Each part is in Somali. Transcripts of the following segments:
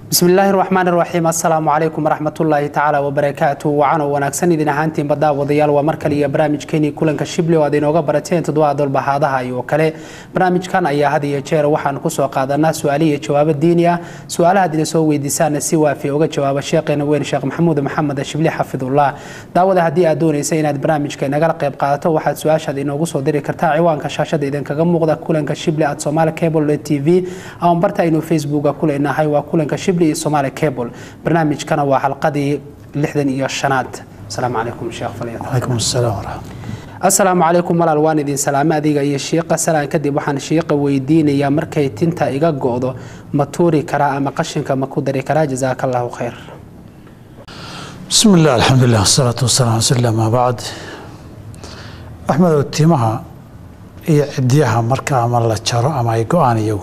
bismillaahi raxmaan raxiim assalaamu calaykum waraxmatullaahi tacaala wabarakaatu wacanoo wanaagsan idin ahaantiinba daawadayaal waa mar kale iyo barnaamijkeenii kulanka shibli oo aad inooga barateen toddobaad dolbahaadaha iyo kale barnaamijkan ayaa had iyo jeer waxaan kusoo qaadanaa su-aali iyo jawaabo diini ah su-aalaha ad ina soo weydiisaana si waafi uga jawaaba sheekheena weyn sheekh maxamuud maxamed shibli xafidullah daawada haddii aad doonaysa inaad barnaamijka nagala qayb qaadato waxaad su-aashaad inoogu soo diri kartaa ciwaanka shaashada idinkaga muuqda kulanka shibli at somaali cable t v ama barta aynu facebooka ku leenahay waa kulanka shibli iyo somaali cable barnaamijkana waa xalqadii lixdan iyo shanaad asalaamu calaykum sheekh calaykum asalaam waraxmat assalaamu calaykum walaal waan idin salaame adiga iyo shiiqa salaan kadib waxaan shiiqa weydiinayaa markay tinta iga go-do ma tuuri karaa ama qashinka ma ku dari karaa jazaaka allahu khayr bismi illah alxamdulilah wasalaatu wasalam ala sl ama bacd axmedow timaha iyo cidyaha marka ama la jaro ama ay go-aan iyagu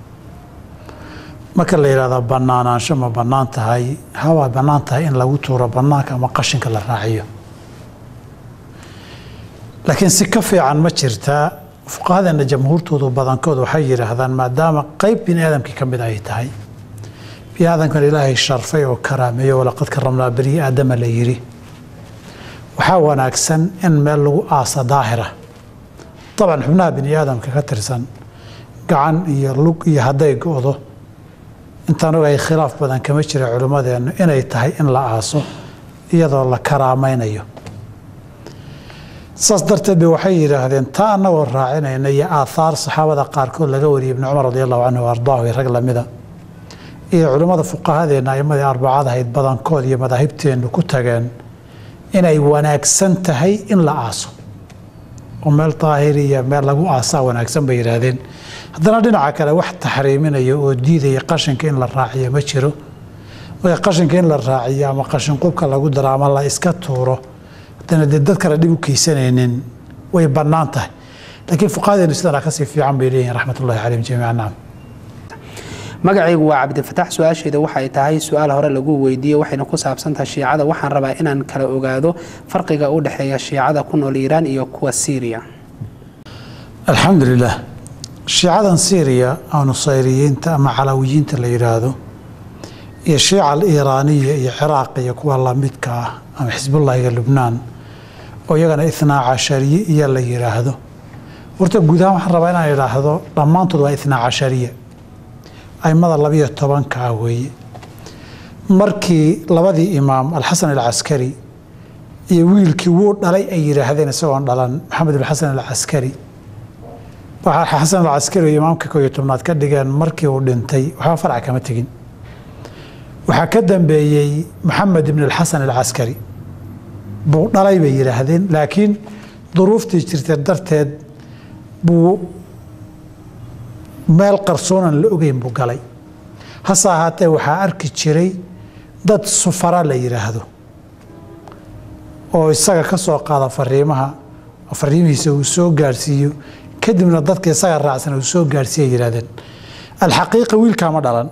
marka la yidhahdo banaanaansho ma bannaan tahay hawaa bannaan tahay in lagu tuuro bannaanka ama qashinka la raaciyo laakiin si ka fiican ma jirtaa fuqahadeena jamhuurtoodu badankood waxay yidhaahdaan maadaama qeyb bini aadamkii ka mid ay tahay bini aadamkan ilaahay sharfay oo karaameeyo walaqad karamnaa bani aadama la yidhi waxaa wanaagsan in meel lagu aasa daahira dabcan xubnaha bini aadamka ka tirsan gacan iyo lug iyo hadday go-do intaan ogahay khilaaf badan kama jira culimmadeennu inay tahay in la aaso iyadoo la karaamaynayo saas darteed ba waxay yidhaahdeen taa annagoo raacinayna iyo aathaar saxaabada qaarkood laga wariyay ibni cumar radi allahu canhu ardaahu iyo rag lamida iyo culimmada fuqahadeenna aimadii arbacad ahayd badankood iyo madaahibteennu ku tageen inay wanaagsan tahay in la aaso oo meel daahir iyo meel lagu aasaa wanaagsan bay yidhaahdeen haddana dhinaca kale wax taxriiminaya oo diidaya qashinka in la raaciyo ma jiro marka qashinka in la raaciyo ama qashin qubka lagu daro ama la iska tuuro haddana dee dad kale dhib u keysanaynin way bannaan tahay laakiin fuqahadeenu sidanaa kasii fiican bay leeyihin raxmatullahi calayhim jamiica nacam magacaygu waa cabdifatax su-aashayda waxay tahay su-aal hore lagu weydiiyey waxayna ku saabsantahay shiicada waxaan rabaa inaan kala ogaado farqiga u dhexeeya shiicada ku nool iiraan iyo kuwa siiriya alxamdu lilah shiicadan syriya oo nusayriyiinta ama calawiyiinta la yidhaahdo iyo shiica aliiraaniya iyo ciraaq iyo kuwa lamidka ah ama xisbullahiga lubnaan oo iyagana itnaa cashariye iyo la yidhaahdo horta guud ahaan waxaan rabaa inaan idhaahdo dhammaantood waa itnaa cashariya aimada labiyo tobanka ah weeye markii labadii imaam alxasan alcaskari iyo wiilkii wuu dhalay ay yidhaahdeen isagoon dhalan maxamed alxasan alcaskari waxaa xasan alcaskari oo imaamka koo iyo tobnaad ka dhigeen markii uu dhintay waxba farac kama tegin waxaa ka dambeeyey maxamed ibn alxasan alcaskari buu dhalay bay yidhaahdeen laakiin duruuftii jirta darteed buu meel qarsoonan la ogeyn buu galay hase ahaatee waxaa arki jiray dad sufara la yidhaahdo oo isaga ka soo qaada fariimaha fariimihiisa uu soo gaadhsiiyo kadibna dadka isaga raacsan uu soo gaadhsiiya yidhahdeen alxaqiiqa wiilkaa ma dhalan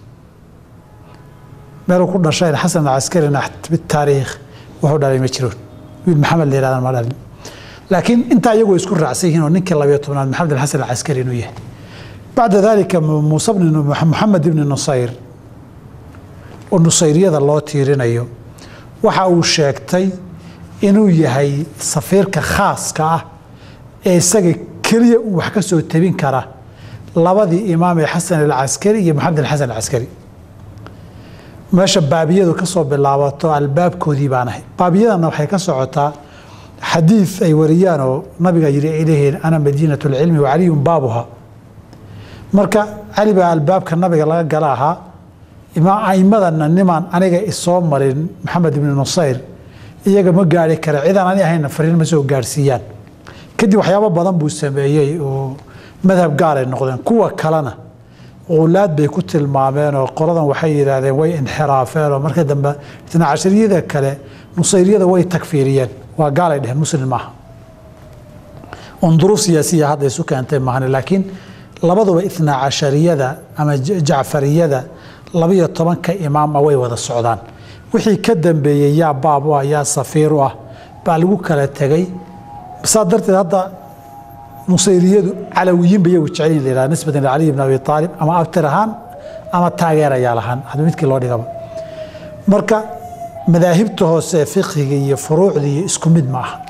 meeluu ku dhashayna xasan alcaskarina bitaariikh wuxuu dhalay ma jiroon wiil maxamed la yidhahdan ma dhalin laakiin intaa iyagoo isku raacsan yihiin oo ninkii labayo tobnaad maxamed alxasan alcaskari inuu yahay bacda dalika muuse moxamed ibni nusayr oo nusayriyada loo tiirinayo waxa uu sheegtay inuu yahay safiirka khaaska ah ee isaga keliya uu wax ka soo tabin kara labadii imaam ee xasan alcaskari iyo maxamed alxasan alcaskari meesha baabiyadu ka soo bilaabato albaabkoodii baan ahay baabiyadana waxay ka socotaa xadiid ay wariyaan oo nabiga yidhi ay leeyihiin ana madiinat lcilmi wa caliyun baabuha marka cali baa albaabka nabiga laga gala ahaa aimadana nimaan aniga isoo marin maxamed ibni nusayr iyaga ma gaari kara cidaan ani ahayna fariin ma soo gaarhsiiyaan kadib waxyaabo badan buu sameeyey oo madhab gaaray noqdeen kuwa kalena ulaad bay ku tilmaameen oo qoladan waxay yidhaahdeen way inxiraafeen oo marka dambe itna cashariyada kale nusayriyada way takfiiriyeen waa gaalay dheheen muslim maaha un duruuf siyaasiya hadda isu keentay maahane laakiin labaduba itnaa cashariyada ama jacfariyada labiyo tobanka imaama way wada socdaan wixii ka dambeeyey yaa baab u ah yaa safiir u ah baa lagu kala tegey saa darteed hadda nusayriyadu calawiyiin ba iyagu jecel la yidhaha nisbatan licaliy bn abi aalib ama abtir ahaan ama taageerayaal ahaan hadba midkii loo dhigaba marka madaahibta hoose ee fiqhiga iyo furuucda iyo isku mid ma aha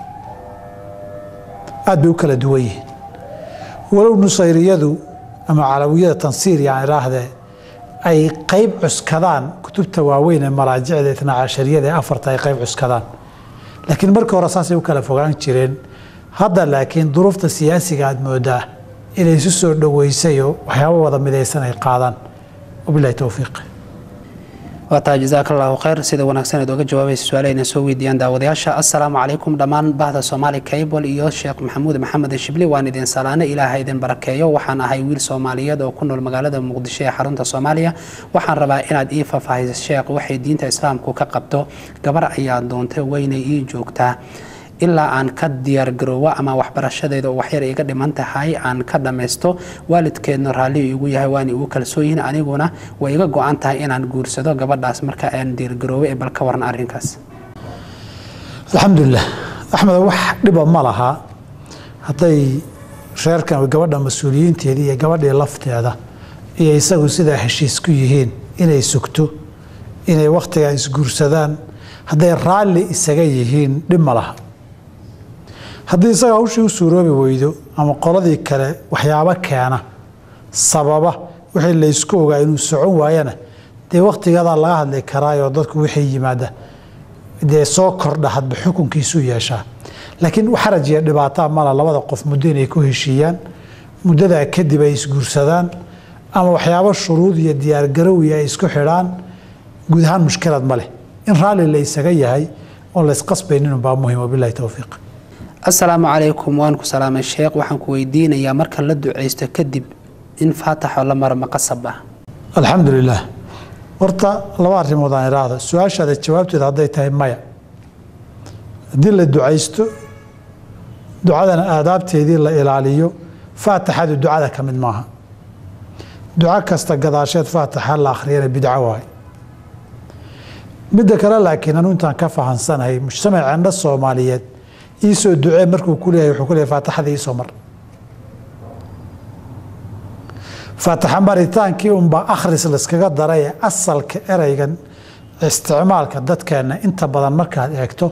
aad bay u kala duwan yihiin walow nusayriyadu ama calawiyada tansiir yaan idhaahdee ay qayb cuskadaan kutubta waaweyn ee maraajicda itna cashariyada ee afarta ay qayb cuskadaan laakiin markii hore saasay u kala fogaan jireen hadda laakiin duruufta siyaasiga aad moodaa inay isu soo dhoweysayoo waxyaabo wada midaysan ay qaadaan wabilahi towfiiq waa tahay jasaaka allahu khayr sida wanaagsan eed oga jawaabaysa su-aalahayna soo weydiiyaan daawadayaasha assalaamu calaykum dhammaan bahda soomaali cable iyo sheekh maxamuud maxamed shibli waan idin salaane ilaaha idin barakeeyo waxaan ahay wiil soomaaliyeed oo ku nool magaalada muqdisho ee xarunta soomaaliya waxaan rabaa inaad ii faahfaahiso sheekh waxay diinta islaamku ka qabto gabar ayaa doontay weynay ii joogtaa ilaa aan ka diyaargaroowo ama waxbarashadeeda oo waxyar iga dhiman tahay aan ka dhammaysto waalidkeedna raalli igu yahay waana igu kalsooyihin aniguna way iga go-an tahay inaan guursado gabadhaas marka aan diyaargaroowo ee bal ka waran arrinkaas alxamdulilah axmed wax dhiba ma laha hadday reerkan gabadha mas-uuliyiinteeda iyo gabadhii lafteeda iyo isagu sidaa heshiis ku yihiin inay sugto inay wakhtigaa isguursadaan hadday raalli isaga yihiin dhib ma laha haddii isaga hawshii u suuroobi weydo ama qoladii kale waxyaabo keena sababa wixii laysku ogaa inuu socon waayana dee wakhtigadaa laga hadli karaayoo dadku wixii yimaada dee soo kordha hadba xukunkiisuu yeeshaa laakiin xaraj iyo dhibaataa mala labada qof muddo inay ku heshiiyaan muddadaa kadib ay isguursadaan ama waxyaabo shuruud iyo diyaargarowi ay isku xidhaan guud ahaan mushkilad ma leh in raalli la isaga yahay oon laysqasbayninunbaa muhim wabilahi towfiiq assalaamu calaykum waan ku salaamay sheekh waxaan ku weydiinayaa marka la ducaysto kadib in faataxo la maro ma qasab ah alxamdu lilah horta laba arrimood aan idhaahdo su-aashaada jawaabteeda hadday tahay maya haddii la ducaysto ducadana aadaabteedii la ilaaliyo faataxadu ducada ka mid maaha duco kasta gadaasheed faataxa la akhriyana bidco waay midda kale laakiin anu intaan ka fahansanahay mujtamaceenna soomaaliyeed iisoo ducee markuu ku leeyahay wuxuu ku leeyahay faataxada iisoo mar faataxa maritaankii unbaa akhris layskaga daray ee asalka ereygan isticmaalka dadkeenna inta badan markaad eegto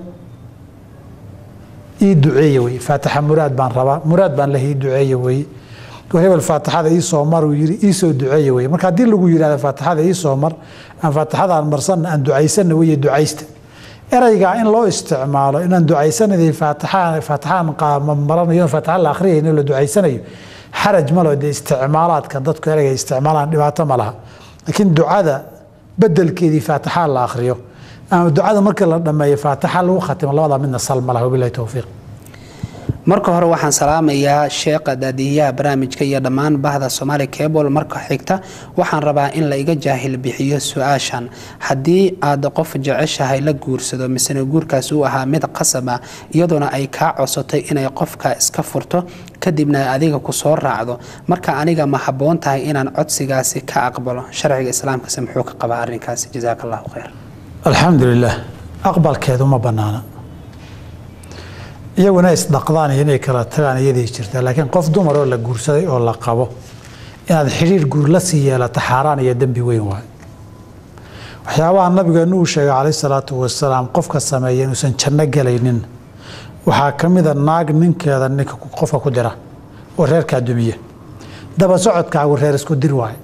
ii duceeye weye faataxa muraad baan rabaa muraad baan leh ii duceeye weye hebel faataxada iisoo mar uu yiri iisoo duceeye weye marka haddii lagu yidhahdo faataxada iisoo mar aan faataxada aan marsanna aan ducaysana weye ducaysta ereygaa in loo isticmaalo inaan ducaysanay faataxaan maranayo faataxa la akhriyayno la ducaysanayo xaraj malo dee isticmaalaadka dadku ereyga isticmaalaan dhibaato ma laha laakiin ducada bedelkeedii faataxa la akhriyo ama ducada markii la dhammeeyo faataxa lagu khatimo labada midna sal ma laha wabilahi towfiiq marka hore waxaan salaamayaa sheekha daadiyaha barnaamijka iyo dhammaan bahda soomaali cable marka xigta waxaan rabaa in la iga jaahil bixiyo su-aashan haddii aad qof jeceshahay la guursado misena guurkaas uu ahaa mid qasab ah iyadoona ay kaa codsatay inay qofka iska furto kadibna adiga ku soo raacdo marka aniga ma habboon tahay inaan codsigaasi ka aqbalo sharciga islaamkase muxuu ka qabaa arrinkaasi jasaaka allahu khayr alxamdu lilah aqbalkeedu ma banaana iyaguna isdhaqdaan iyo inay kala tagaan iyadii jirta laakiin qof dumar oo la guursaday oo la qabo inaad xidhiir guur la sii yeelato xaaraan iyo dembi weyn waayo waxyaabaha nabigeenu uu sheegay calayh salaatu wasalaam qofka sameeya inuusan janno gelaynin waxaa ka mida naag ninkeeda ninka qofka ku dira oo reerkaa dumiya daba socodkaagu reer isku dir waaye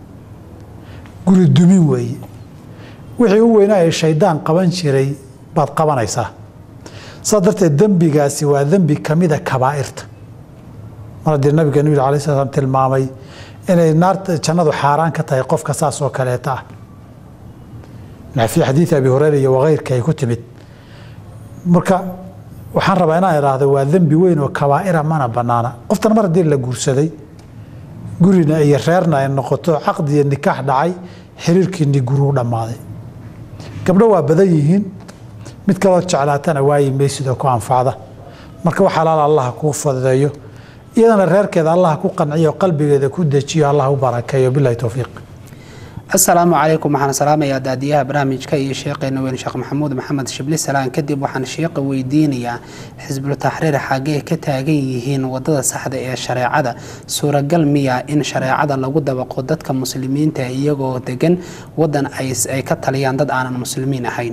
guri dumin weeye wixii u weynaa ee shaydaan qaban jiray baad qabanaysaa saas darteed dembigaasi waa dembi kamida kabaa'irta mar haddii nabigeenu yidhi alai slam tilmaamay inay naarta jannadu xaaraan ka tahay qofka saas oo kaleeta ah fii xadiidi abi hureyra iyo wakeyrka ay ku timid marka waxaan rabaa inaan idhaahdo waa dembi weyn oo kabaa'ira mana banaana qoftan mar haddii la guursaday gurina iyo reerna ay noqoto caqdi iyo nikaax dhacay xiriirkiini guruu dhammaaday gabdho waa badan yihiin mid kaloo jeclaatana waayi maysidoo ku anfacda marka wax alaal allaha kuu fududeeyo iyadana reerkeeda allaha ku qanciyo qalbigeeda ku dejiyo allah u barakeeyo bilahi towfiiq asalaamu calaykum waxaan salaamayaa daadiyaha barnaamijka iyo sheekheena weyn sheekh maxamuud maxamed shibli salaan kadib waxaan sheeqa weydiinayaa xisbul taxriir xaggee ka taagan yihiin wadada saxda ee shareecada suuragal miya in shareecada lagu dabaqo dadka muslimiinta iyagoo degan wadan ay ka taliyaan dad aanan muslimiin ahayn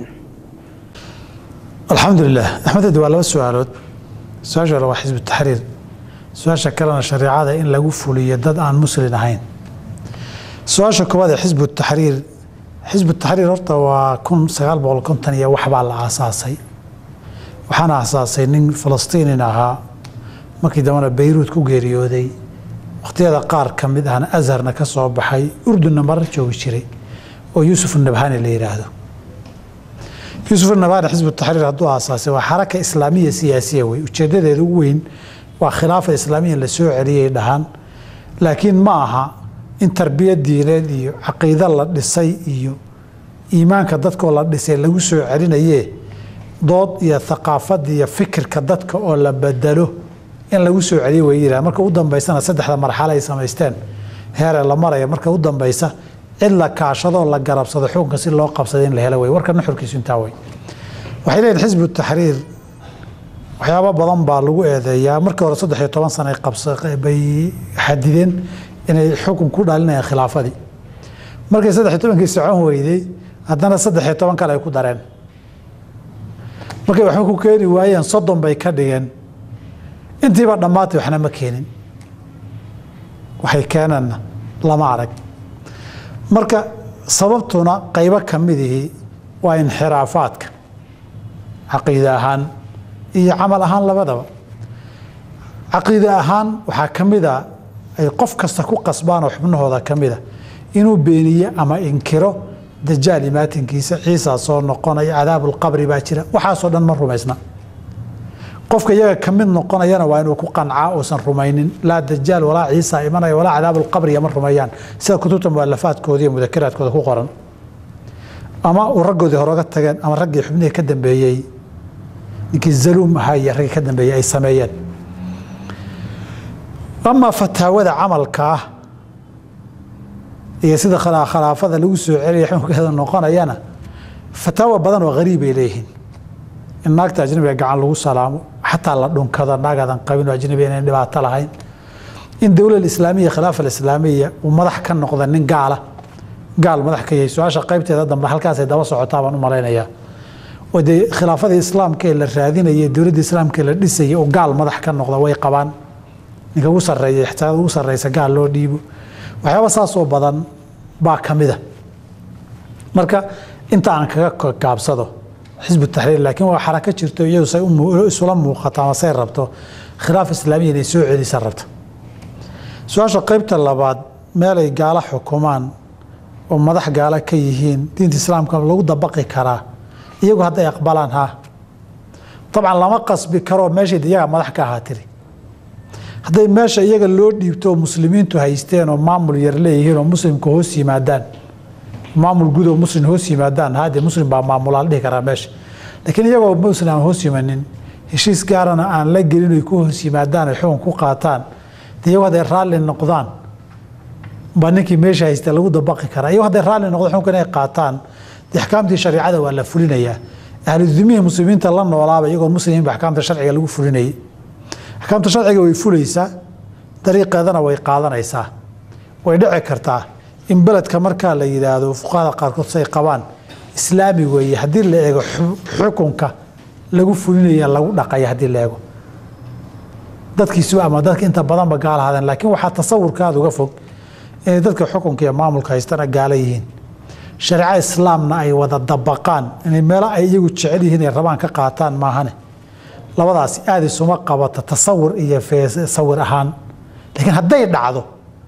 alxamdulilah axmeded waa laba su-aalood su-aasha hore waa xisbu taxriir su-aasha kalena shareecada in lagu fuliyo dad aan muslin ahayn su-aasha koowaad ee xisbu taxriir xisbu taxriir horta waa kun sagaal boqol konton iyo waxbaa la aasaasay waxaana aasaasay nin falastiinin ahaa markii dambena bayruud ku geeriyooday wakhtiyada qaar ka mid ahna azharna ka soo baxay urdunna marar joogi jiray oo yuusuf nabhani la yidhaahdo yuusuf nabhani xisbu taxriir hadduu aasaasay waa xaraka islaamiya siyaasiya wey ujeedadeeda ugu weyn waa khilaafa islaamiya la soo celiyay dhahaan laakiin ma aha in tarbiyad diineed iyo caqiido la dhisay iyo iimaanka dadkoo la dhisay lagu soo celinaye dood iyo thaqaafad iyo fikirka dadka oo la bedelo in lagu soo celiyo way yidhaha marka u dambaysana saddexda marxalo ay samaysteen heeree la maraya marka u dambaysa cid la kaashadoo la garabsado xukunka si loo qabsada in la helo wey warka nuxurkiisu intaa wey waxay leeyihin xisbu taxriir waxyaabo badan baa lagu eedeeyaa markii hore saddex iyo toban sana bay xadideen inay xukun ku dhalinayaan khilaafadii markay saddex iyo tobankii socon weyday haddana saddex iyo toban kale ay ku dareen markay waxba ku keeni waayeen soddon bay ka dhigeen intiiba dhammaatay waxna ma keenin waxay keeneenna lama arag marka sababtuna qaybo ka midihii waa inxiraafaadka caqiide ahaan iyo camal ahaan labadaba caqiide ahaan waxaa ka mid a ay qof kasta ku qasbaanoo xubnahooda ka mida inuu beeniye ama inkiro dajaal imaatinkiisa ciisa soo noqonaya cadaabulqabri baa jira waxaasoo dhan ma rumaysna qofka iyaga ka mid noqonayana waa inuu ku qancaa uusan rumaynin laa dajaal walaa ciisa imanaya walaa cadaabulqabriya ma rumeeyaan sida kutubta mualafaadkooda iyo mudakaraadkooda ku qoran ama uu raggoodii horoga tageen ama raggii xubnihii ka dambeeyey ninkii zaluum ahaa iyo raggii ka dambeeyey ay sameeyeen amaa fataawada camalka ah iyo sida khilaafada lagu soo celiya xukunkeeda noqonayana fataawa badan oo hariib ay leeyihiin in naagta ajnabiga gacan lagu salaamo xataa la dhunkado naagadan qabin oo ajnabi inayn dhibaato lahayn in dowlad islaamiya khilaafa islaamiya uu madax ka noqda nin gaala gaal madax ka yahay su-aasha qaybteeda dambe halkaasay daba socotaa baan u malaynayaa oo dee khilaafadii islaamka ee la raadinaya dowladda islaamka ee la dhisaya oo gaal madax ka noqda way qabaan ninka ugu sareeya ixtiyaad ugu sarreysa gaal loo dhiibo waxyaaba saasoo badan baa ka mida marka inta aan kaga gaabsado xisbu taxriir laakiin waa xarako jirto iyadu say isula muuqato ama say rabto khilaaf islaamiya inay soo celisa rabto su-aasha qaybta labaad meelay gaalo xukumaan oo madax gaalo ka yihiin diinta islaamka lagu dabaqi karaa iyagu hadday aqbalaan ha dabcan lama qasbi karoo meeshayd iyagaa madax ka ahaa tiri hadday meesha iyaga loo dhiibto oo muslimiintu haysteen oo maamul yar leeyihiin oo muslimka hoos yimaadaan maamul guud oo muslim hoos yimaadaan haddee muslim baa maamulaa la dhihi karaa meesha laakiin iyagoo muslim aan hoos yimanin heshiis gaarana aan la gelin ay ku hoos yimaadaan ay xukun ku qaataan de iyagu hadday raalli noqdaan baa ninkii meesha haysta lagu dabaqi karaa iyagu hadday raalli noqdo xukunka inay qaataan de axkaamtii shareecada waa la fulinayaa ahludumihii muslimiinta la noolaaba iyagoon muslimiinba axkaamta sharciga lagu fulinayay axkaamta sharciga way fulaysaa dariiqeedana way qaadanaysaa way dhici kartaa in beledka markaa la yidhaahdo fuqahada qaarkood say qabaan islaami weeye haddii la eego xukunka lagu fulinaya lagu dhaqaya haddii la eego dadkiisuba ama dadka inta badanba gaala hadeen laakiin waxaa tasawurkaada uga fog inay dadka xukunka iyo maamulka haystana gaala yihiin shareeco islaamna ay wada dabaqaan inay meelo ay iyagu jecel yihiin ay rabaan ka qaataan maahane labadaasi aada isuma qabata tasawur iyo sawir ahaan laakiin hadday dhacdo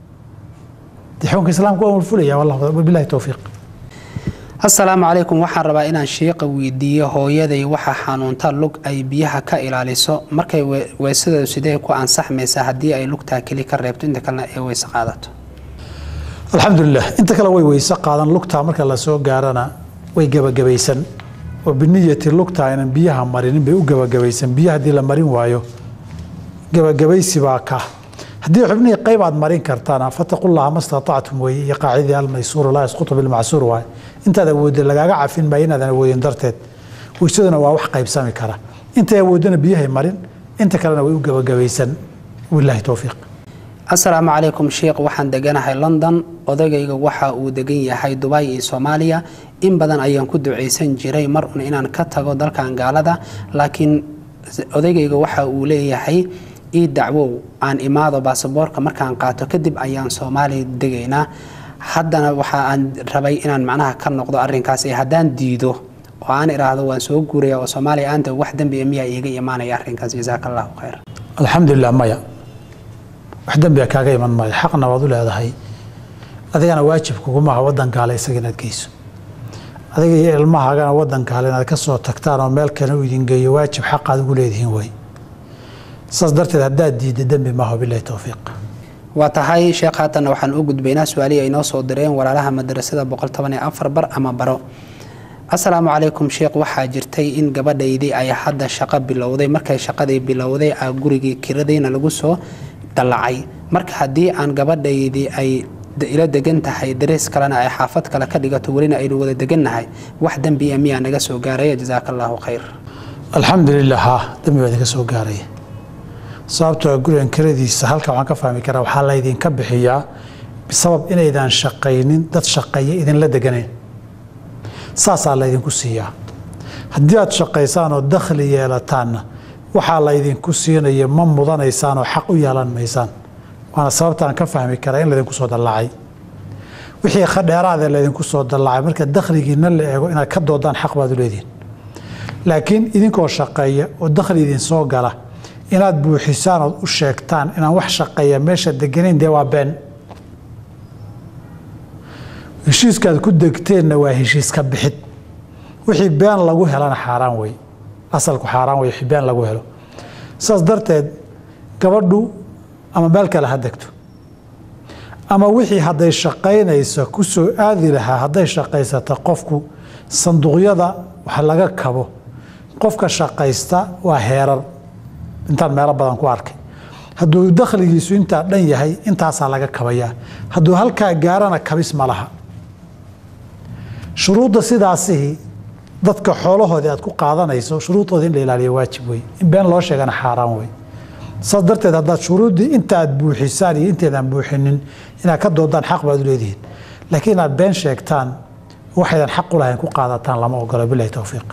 de xukunka islaamka waa fulaya wabilahi towfiiq asalaamu calaykum waxaan rabaa inaan shiiqa weydiiyo hooyaday waxaa xanuunta lug ay biyaha ka ilaaliso markay weysada sidee ku ansaxmaysaa haddii ay lugtaa keli ka reebto inta kalena ay weyse qaadato alxamdulilah inta kale way weyse qaadan lugtaa marka lasoo gaarana way gebagabaysan oo biniyati lugtaa aynan biyaha marinin bay u gebagabaysan biyo haddii la marin waayo gebagabaysi baa ka haddii xubnihii qayb aad marin kartaan fataqullaha ma statactum weeye iyo qaacidii almaysuuru laa yasqutu bilmacsuur waaye intaad awoodda lagaaga cafin maayo inaadan awoodin darteed weysaduna waa wax qaybsami kara intay awoodana biyahay marin inta kalena way u gebagabaysan wilaahi towfiiq asalaamu calaykum sheikh waxaan deganahay london odagayga waxa uu degan yahay dubai iyo soomaaliya in badan ayaan ku ducaysan jiray mar un inaan ka tago dalkan gaalada laakiin odagayga waxa uu leeyahay ii dacwow aan imaado baasaboorka markaan qaato kadib ayaan soomaaliya degaynaa haddana waxa aan rabay inaan macnaha ka noqdo arrinkaas ee haddaan diido oo aan idhaahdo waan soo guuraya oo soomaaliya aanta wax dembi miyaa iiga imaanaya arrinkaas jasaaka allahu khayr alxamdulilah maya wax dembiga kaaga iman maayo xaqna waad u leedahay adigana waajib kugumaha wadan gaale isaga inaad geyso adiga iyo ilmahaagana wadan gaale inaad ka soo tagtaan oo meel kale u idin geeyo waajib xaqaad ugu leedihiin wey saas darteed haddaad diidda dembi maaho bilahi towfiiq waa tahay sheekh haatanna waxaan u gudbaynaa su-aalihii ay noo soo direen walaalaha madrasada boqol toban iyo afar bar ama baro asalaamu calaykum sheekh waxaa jirtay in gabadhaydii ay hadda shaqo bilowday markay shaqadii bilowday a gurigii kiradiina lagu soo dallacay marka haddii aan gabadhaydii ay ila degan tahay darees kalena ay xaafad kale ka dhigato welina aynu wada degannahay wax dembiya miyaa naga soo gaaraya jasaaka allahu khayr alxamdulilah ha dembi baa idinka soo gaaraya sababtoo gurigan kiradiisa halka waxaan ka fahmi karaa waxaa laydinka bixiyaa bisabab inaydaan shaqaynin dad shaqeeya idinla deganayn saasaa laydinku siiyaa haddii aad shaqaysaan oo dakhli yeelataanna waxaa laydinku siinaya ma mudanaysaan oo xaq u yeelan maysaan waana sababtaan ka fahmi karaa in laydinku soo dallacay wixii khadheeraadee laydinku soo dallacay marka dakhligiina la eego inaad ka doodaan xaq baad u leedihin laakiin idinkoo shaqeeya oo dakhli idin soo gala inaad buuxisaan ood u sheegtaan inaan wax shaqeeya meesha deganayn dee waa been heshiiskaad ku degteenna waa heshiiska bixid wixii been lagu helana xaaraan wey asalku xaaraan wey wixii been lagu helo saas darteed gabadhu ama meel kale ha degto ama wixii hadday shaqaynayso ku soo aadi lahaa hadday shaqaysato qofku sanduuqyada wax laga kabo qofka shaqaysta waa heerar intaan meelo badan ku arkay hadduu dakhligiisu intaa dhan yahay intaasaa laga kabayaa hadduu halkaa gaarana kabis ma laha shuruudda sidaasihii dadka xoolahoodii aad ku qaadanayso shuruudooda in la ilaaliyo waajib wey in been loo sheegana xaaraan wey saas darteed haddaad shuruuddii inta aad buuxisaan iyo inteedaan buuxinin inaad ka doodaan xaq baad u leedihiin laakiin inaad been sheegtaan waxaydan xaq u lahayn ku qaadataan lama ogolo bilahi towfiiq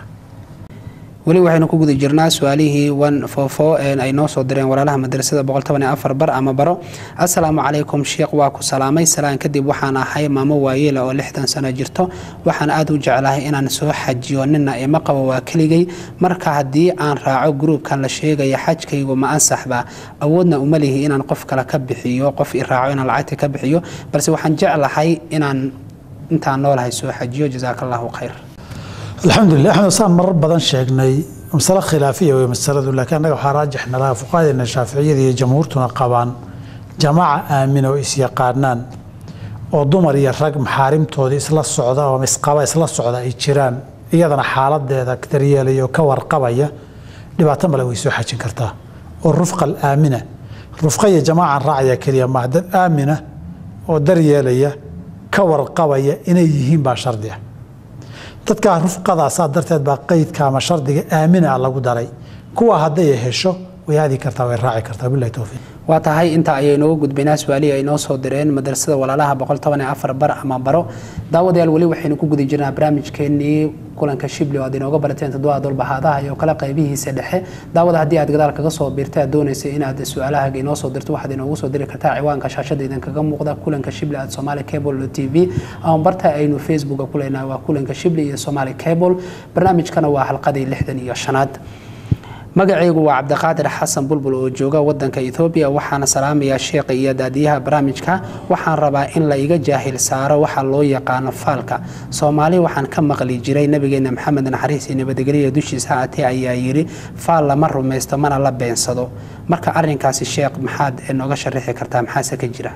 weli waxaynu ku guda jirnaa su-aalihii wan foofo ay noo soo direen walaalaha madrasada boqol toban iyo afar bar ama baro assalaamu calaykum sheekh waa ku salaamay salaan kadib waxaan ahay maamo waayeela oo lixdan sano jirto waxaan aada u jeclahay inaan soo xajiyo nina ima qabo waa keligay marka haddii aan raaco gruubkan la sheegaya xajkaygu ma ansaxba awoodna uma lihi inaan qof kale ka bixiyo qof i raaco inaan lacagta ka bixiyo balse waxaan jeclahay inaan intaan noolahay soo xajiyo jasaaka allahu khayr alxamdulilah axmed saan marar badan sheegnay masale khilaafiya wey masaladu laakiin annaga waxaa raajixna laha fuqahadeena shaaficiyada iyo jamhuurtuna qabaan jamaaca aamina oo isyaqaanaan oo dumar iyo rag maxaarimtooda isla socda oo isqaba isla socda ay jiraan iyadana xaaladeeda daryeelaya oo ka warqabaya dhibaato male way soo xajin kartaa oo rufqa alaamina rufqa iyo jamaacan raacaya keliya maa dad aamina oo daryeelaya ka warqabaya inay yihiin baa shardi ah dadkaa rufqadaasaa darteed baa qeydka ama shardiga aamina lagu daray kuwa hadday hesho way aadi kartaa way raaci kartaa bilahi towfiiq waa tahay inta ayay nooga gudbaynaa su-aalihii ay noo soo direen madrasada walaalaha boqol toban iyo afar bar ama baro daawadayaal weli waxaynu ku guda jirnaa barnaamijkeenii kulanka shibli oo aad inooga barateen toddobaad walbahaadaha iyo kale qaybihiisa dhexe daawada haddii aad gadaal kaga soo biirtay aad doonaysa inaad su-aalahaaga inoo soo dirto waxaad inoogu soo diri kartaa ciwaanka shaashada idinkaga muuqda kulanka shibli at somali cable t v ama barta aynu facebooka ku leenahay waa kulanka shibli iyo somali cable barnaamijkana waa halqadii lixdan iyo shanaad magacaygu waa cabdiqaadir xasan bulbul oo jooga wadanka ethoobiya waxaana salaamayaa sheekha iyo daadiyaha barnaamijka waxaan rabaa in la iga jaahil saaro waxa loo yaqaano faalka soomaali waxaan ka maqli jiray nabigeena maxamed naxariis iyo nabadgelya dushiisa haatee ayaa yidhi faal lama rumaysto mana la beensado marka arinkaasi sheekh maxaad nooga sharaxi kartaa maxaase ka jira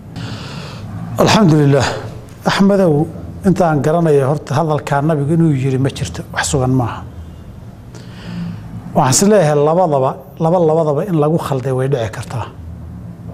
alxamdulilah axmedow intaan garanaya horta hadalkaa nabigu inuu yiri ma jirto wax sugan maaha waxaan is leeyahay labadaba laba labadaba in lagu khalday way dhici kartaa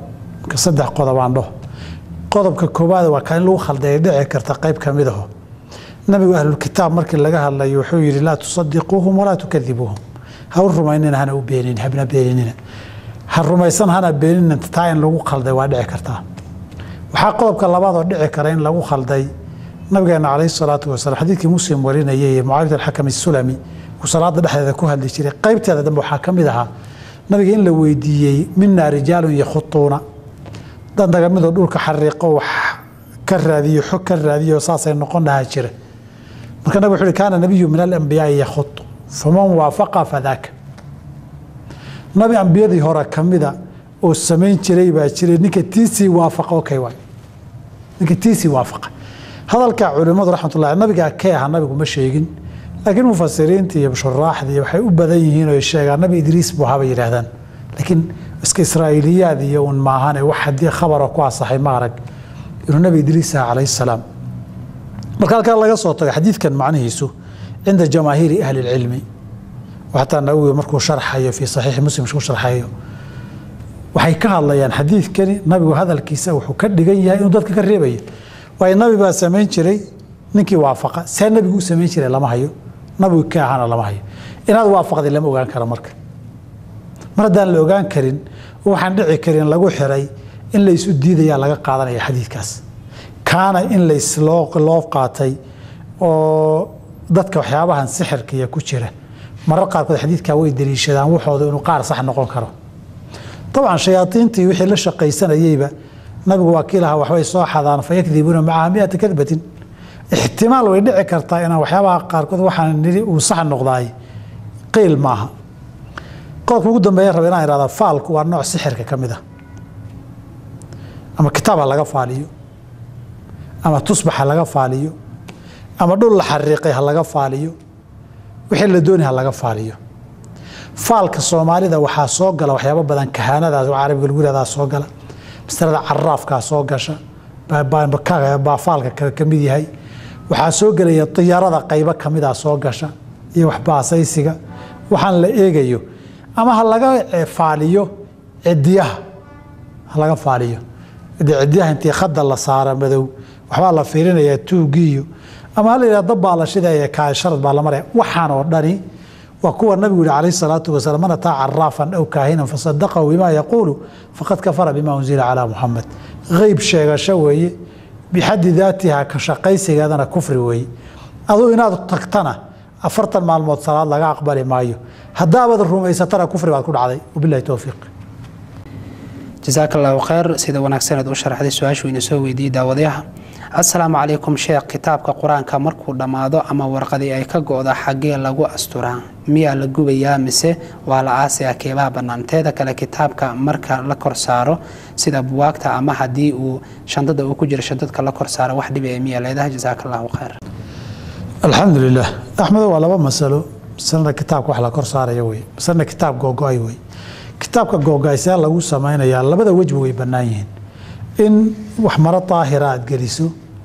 marka saddex qodobaan dhaho qodobka koowaad waa kaan in lagu khalday dhici karta qayb ka mid aho nabigu ahlulkitaab markii laga hadlayo wuxuu yidhi laa tusadiquuhum walaa tukadibuuhum ha u rumaynina hana u beenin habna beeninina ha rumaysan hana beeninina taa in lagu khalday waa dhici kartaa waxaa qodobka labaad oo dhici kara in lagu khalday nabigeena calayhi salaatu wasalaam xadiidkii muslim warinayay ee mucaawiyat alxakam isulami uu salaada dhexdeeda ku hadli jiray qaybteeda dambe waxaa ka mid ahaa nabiga in la weydiiyey minaa rijaalun yakhutuuna dad naga midoo dhulka xariiqo wax ka raadiyo xog ka raadiyo saasay noqon lahaa jira marka nabig wuxuu uhi kaana nabiyu min alambiyaai yakhutu faman waafaqa fadaaka nabi ambiyadii hore ka mida oo samayn jiray baa jiray ninka tiisii waafaqa okay waay ninka tiisii waafaqa hadalka culimmadu raxmatullahi nabiga kee aha nabigu ma sheegin laakiin mufasiriinta iyo shuraaxdii waxay u badan yihiin oo sheegaan nabi idriis buu ahaa bay yidhaahdaan laakiin iska israa'iiliyaad iyo un maahane wax haddii khabara ku asaxay ma arag inuu nabi idriis aha calayhi salaam marka halkaa laga soo tago xadiidkan macnihiisu cinda jamaahiiri ahli lcilmi xataa nawowi markuu sharxayo fii saxiixi muslim ku sharxayo waxay ka hadlayaan xadiidkani nabigu hadalkiisa wuxuu ka dhigan yahay inuu dadka ka reebaya waayo nabi baa samayn jiray ninkii waafaqa see nabigu u samayn jiray lama hayo nabigu ka ahaana lama hayo inaad waafaqday lama ogaan karo marka mar haddaan la ogaan karin waxaan dhici karin lagu xiray in laysu diidayaa laga qaadanaya xadiidkaas kaana in loo qaatay oo dadka waxyaabahan sixirkiya ku jira marar qaarkood xadiidkaa way daliishadaan waxooda inuu qaar sax noqon karo dabcan shayaaiintii wixii la shaqaysanayeyba nabigu waa kii lahaa waxbay soo xadaan fayakdibuuna macaha miata kadbatin ixtimaal way dhici kartaa inaan waxyaabaha qaarkood waxaan nidhi uu sax noqdaay qiil maaha qodobka ugu dambeeya raba inaan ihahda faalku waa nooc sixirka ka mid ah ama kitaab ha laga faaliyo ama tusbax ha laga faaliyo ama dhul la xariiqay ha laga faaliyo wixii la dooni ha laga faaliyo faalka soomaalida waxaa soo gala waxyaabo badan kahaanadaas oo carabiga lagu yihahdaa soo gala masalada caraafkaa soo gasha baa faalka kale ka mid yahay waxaa soo gelaya diyaarada qaybo kamida soo gasha iyo waxbaasaysiga waxaan la eegayo ama ha laga faaliyo cidiyaha ha laga faaliyo cidiyaha intii khada la saara madow waxbaa la fiirinayaa tuugiiyo ama ha la yidhah dabbaa la shidaya kaasharad baa la maraya waxaan oo dhani waa kuwa nabigu yihi calayh salaatu wasalaam man ataa caraafan aw kaahinan fasadaqahu bima yaquulu faqad kafara bima unzila calaa muxamed qeyb sheegasho weeye bixaddi daatiha ka shaqaysigeedana kufri weeye aduu inaad tagtana afartan maalmood salaad laga aqbali maayo haddaabaad rumaysatana kufri baad ku dhacday wabilahi towfiiq jasaaka allahu kheyr sida wanaagsaneed u sharaxday su-aashu ina soo weydiiyey daawadayaha assalaamu calaykum sheekh kitaabka qur-aanka markuu dhammaado ama warqadii ay ka go-da xaggee lagu asturaa miyaa la gubayaa mise waa la aasaya keebaha bannaan teeda kale kitaabka marka la kor saaro sida buwaagta ama haddii uu shandada uu ku jiro shandadka la kor saaro wax dhibi miyaa leedahay jasaaka allahu kheyr alxamdu lilah axmedo waa laba masalo masalana kitaabka wax la kor saaraya wey masalana kitaab googo-ay wey kitaabka googo-aysee lagu samaynayaa labada wejba way bannaan yihiin in wax maro daahira aad geliso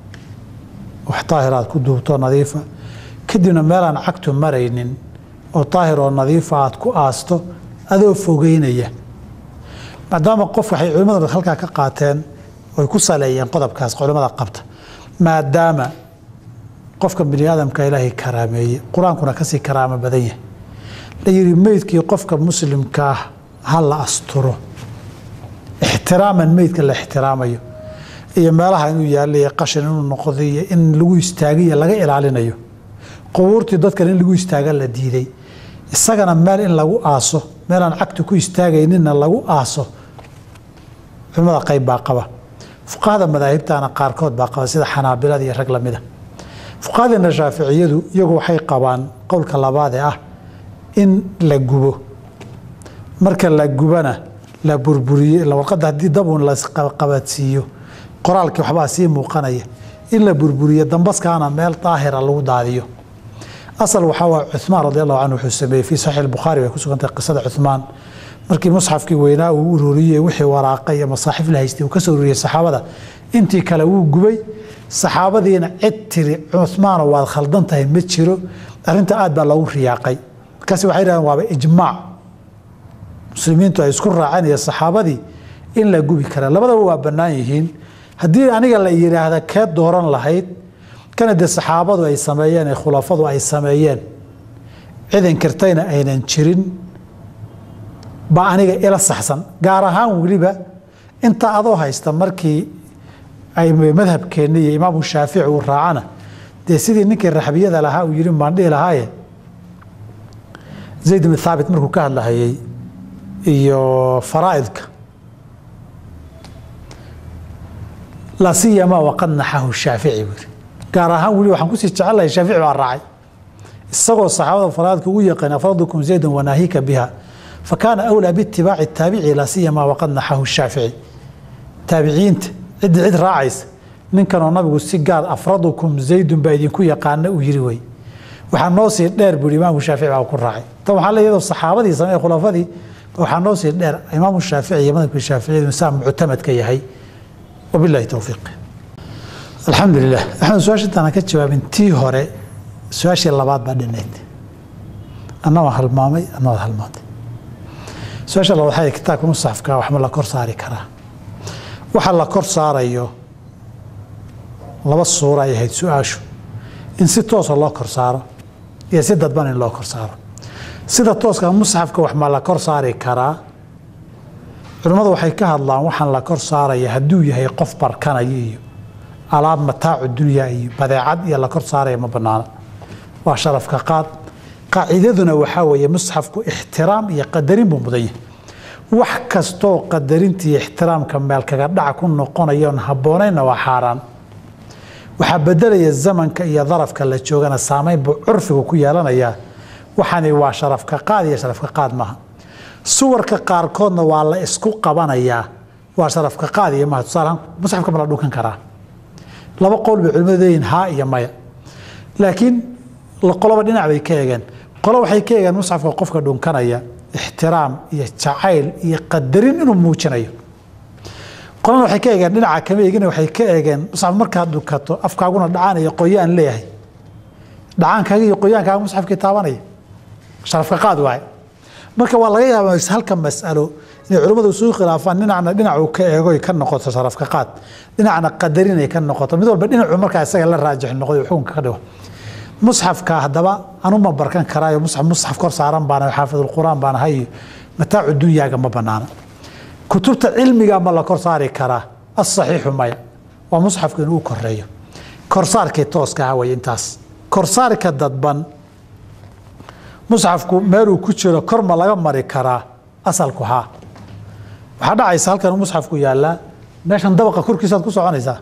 wax daahira aad ku duubto nadiifa kadibna meelaan cagtu maraynin oo daahir oo nadiifa aad ku aasto adoo fogeynaya maadaama qof waxay culimmadu halkaa ka qaateen oy ku saleeyeen qodobkaas culimmada qabta maadaama qofka bini aadamka ilaahay karaameeye qur-aankuna kasii karaamo badan yahay la yidhi meydkii qofka muslimkaah ha la asturo ixtiraaman meydka la ixtiraamayo iyo meelaha inuu yaalla iyo qashin inuu noqdo iyo in lagu istaagiyo laga ilaalinayo qubuurtii dadkan in lagu istaaga la diiday isagana meel in lagu aaso meelaan cagta ku istaagayninna lagu aaso culimada qayb baa qaba fuqahada madaahibtana qaarkood baa qaba sida xanaabilada iyo rag lamida fuqahadeena shaaficiyadu iyagu waxay qabaan qowlka labaad ee ah in la gubo marka la gubana la burburiye warqadda haddii dabun lasqabadsiiyo qoraalkii waxbaa sii muuqanaya in la burburiyo dambaskaana meel daahira lagu daadiyo asal waxaa waa cumaan radi allahu canhu wuxuu sameeyey fii saxiix bukhaari bay ku sugantahay qisada cumaan markii musxafkii weynaa uu ururiyey wixii waraaqay ama saaxiif la haystay uu ka soo ururiyey saxaabada intii kale wuu gubay saxaabadiina cid tiri cumaano waad khaldan tahay ma jiro arrinta aad baa loogu riyaaqay markaasi waxay dhahdeen waaba ijmaac muslimiintu ay isku raaceen iyo saxaabadii in la gubi kara labadaba waa bannaan yihiin haddii aniga la yidhaahda kee dooran lahayd kana dee saxaabadu ay sameeyeen ee khulafadu ay sameeyeen cid inkirtayna aynan jirin baa aniga ila saxsan gaar ahaan weliba inta adoo haysta markii ay madhabkeenni iyo imaamu shaafici uu raacana dee sidii ninkii raxbiyada lahaa uu yidhi maan dhihi lahaaye zayd ibn thaabit markuu ka hadlahayey iyo faraa'idka laa siyamaa waqad naxahu shaafici buu yidhi gaar ahaan weli waxaan kusii jecelahay shaafici baa raacay isagoo saxaabada faraa'idka ugu yaqaan afradukum zaydan wanaahika biha fakaana awlaa biitibaaci taabici laa siyamaa waqad naxahu shaafici taabiciinta ciddi cid raacaysa ninkanoo nabigu si gaar afradukum zaydun baa idinku yaqaana uu yiri wey waxaa noo sii dheer buu imaamu shaafici baa ku raacay tan waxaa leeyahay saxaabadii samee khulafadii waxaa noo sii dheer imaamu shaafici iyo madhabka shaaficiyadu saa muctamadka yahay wabillahi towfiiq alxamdu lilah axmed su-aasha intaan ka jawaabin tii hore su-aashii labaad baa dhinayd anna waa halmaamay anna waad halmaantay su-aasha labaad waxay kitaabka musxafka waxma la kor saari karaa waxa la kor saarayo laba suuro ay ahayd su-aashu in si toosa loo kor saaro iyo si dadban in loo kor saaro sida tooska musxafka wax ma la kor saari karaa culimmadu waxay ka hadlaan waxaan la kor saaraya hadduu yahay qof barkanaya iyo alaab mataacu dunya iyo badeecad iyo la kor saaraya ma banaana waa sharafka qaad qaacidaduna waxaa weeye musxafku ixtiraam iyo qadarin buu mudan yahay wax kastoo qadarinta iyo ixtiraamka meel kaga dhaca ku noqonayoon habboonaynna waa xaaraan waxaa bedelaya zamanka iyo darafka la joogana saameyn buu curfigu ku yeelanayaa waxaani waa sharafka qaad iyo sharafka qaad maaha suwarka qaarkoodna waa la isku qabanayaa waa sharafka qaad iyo maha tusaalahaan musxafka ma la dhunkan karaa laba qowl bay culimadu leeyihin haa iyo maya laakiin qoloba dhinac bay ka eegeen qolo waxay ka eegeen musxafka qofka dhunkanaya ixtiraam iyo jacayl iyo qadarin inuu muujinayo qolana waxay ka eegeen dhinaca kama eegin waxay ka eegeen musxaf markaad dhukato afkaaguna dhacaan iyo qoyaan leeyahay dhacaankaaga iyo qoyaankaaga musxafkii taabanaya sharafka qaad waaye marka waa laga yaabaa halka mas'alo inay culimmadu isugu khilaafaan dhinacna dhinacuu ka eegoy ka noqoto sharafka qaad dhinacna qadarinay ka noqoto mid walba dhinacu markaa isaga la raajix noqday xukunka ka dhigo musxafka haddaba anuma barkan karaayo musxaf musxaf kor saaran baana xaafidulquraan baan ahay iyo mataacu dunyaaga ma banaana kutubta cilmiga ma la kor saari karaa asaxiixu maya waa musxafku inuu koreeyo korsaarkii tooska ah way intaas korsaarka dadban musxafku meeluu ku jiro kor ma laga mari karaa asalku haa waxaa dhacaysa halkan musxafku yaallaa meeshan dabaqa korkiisaad ku soconaysaa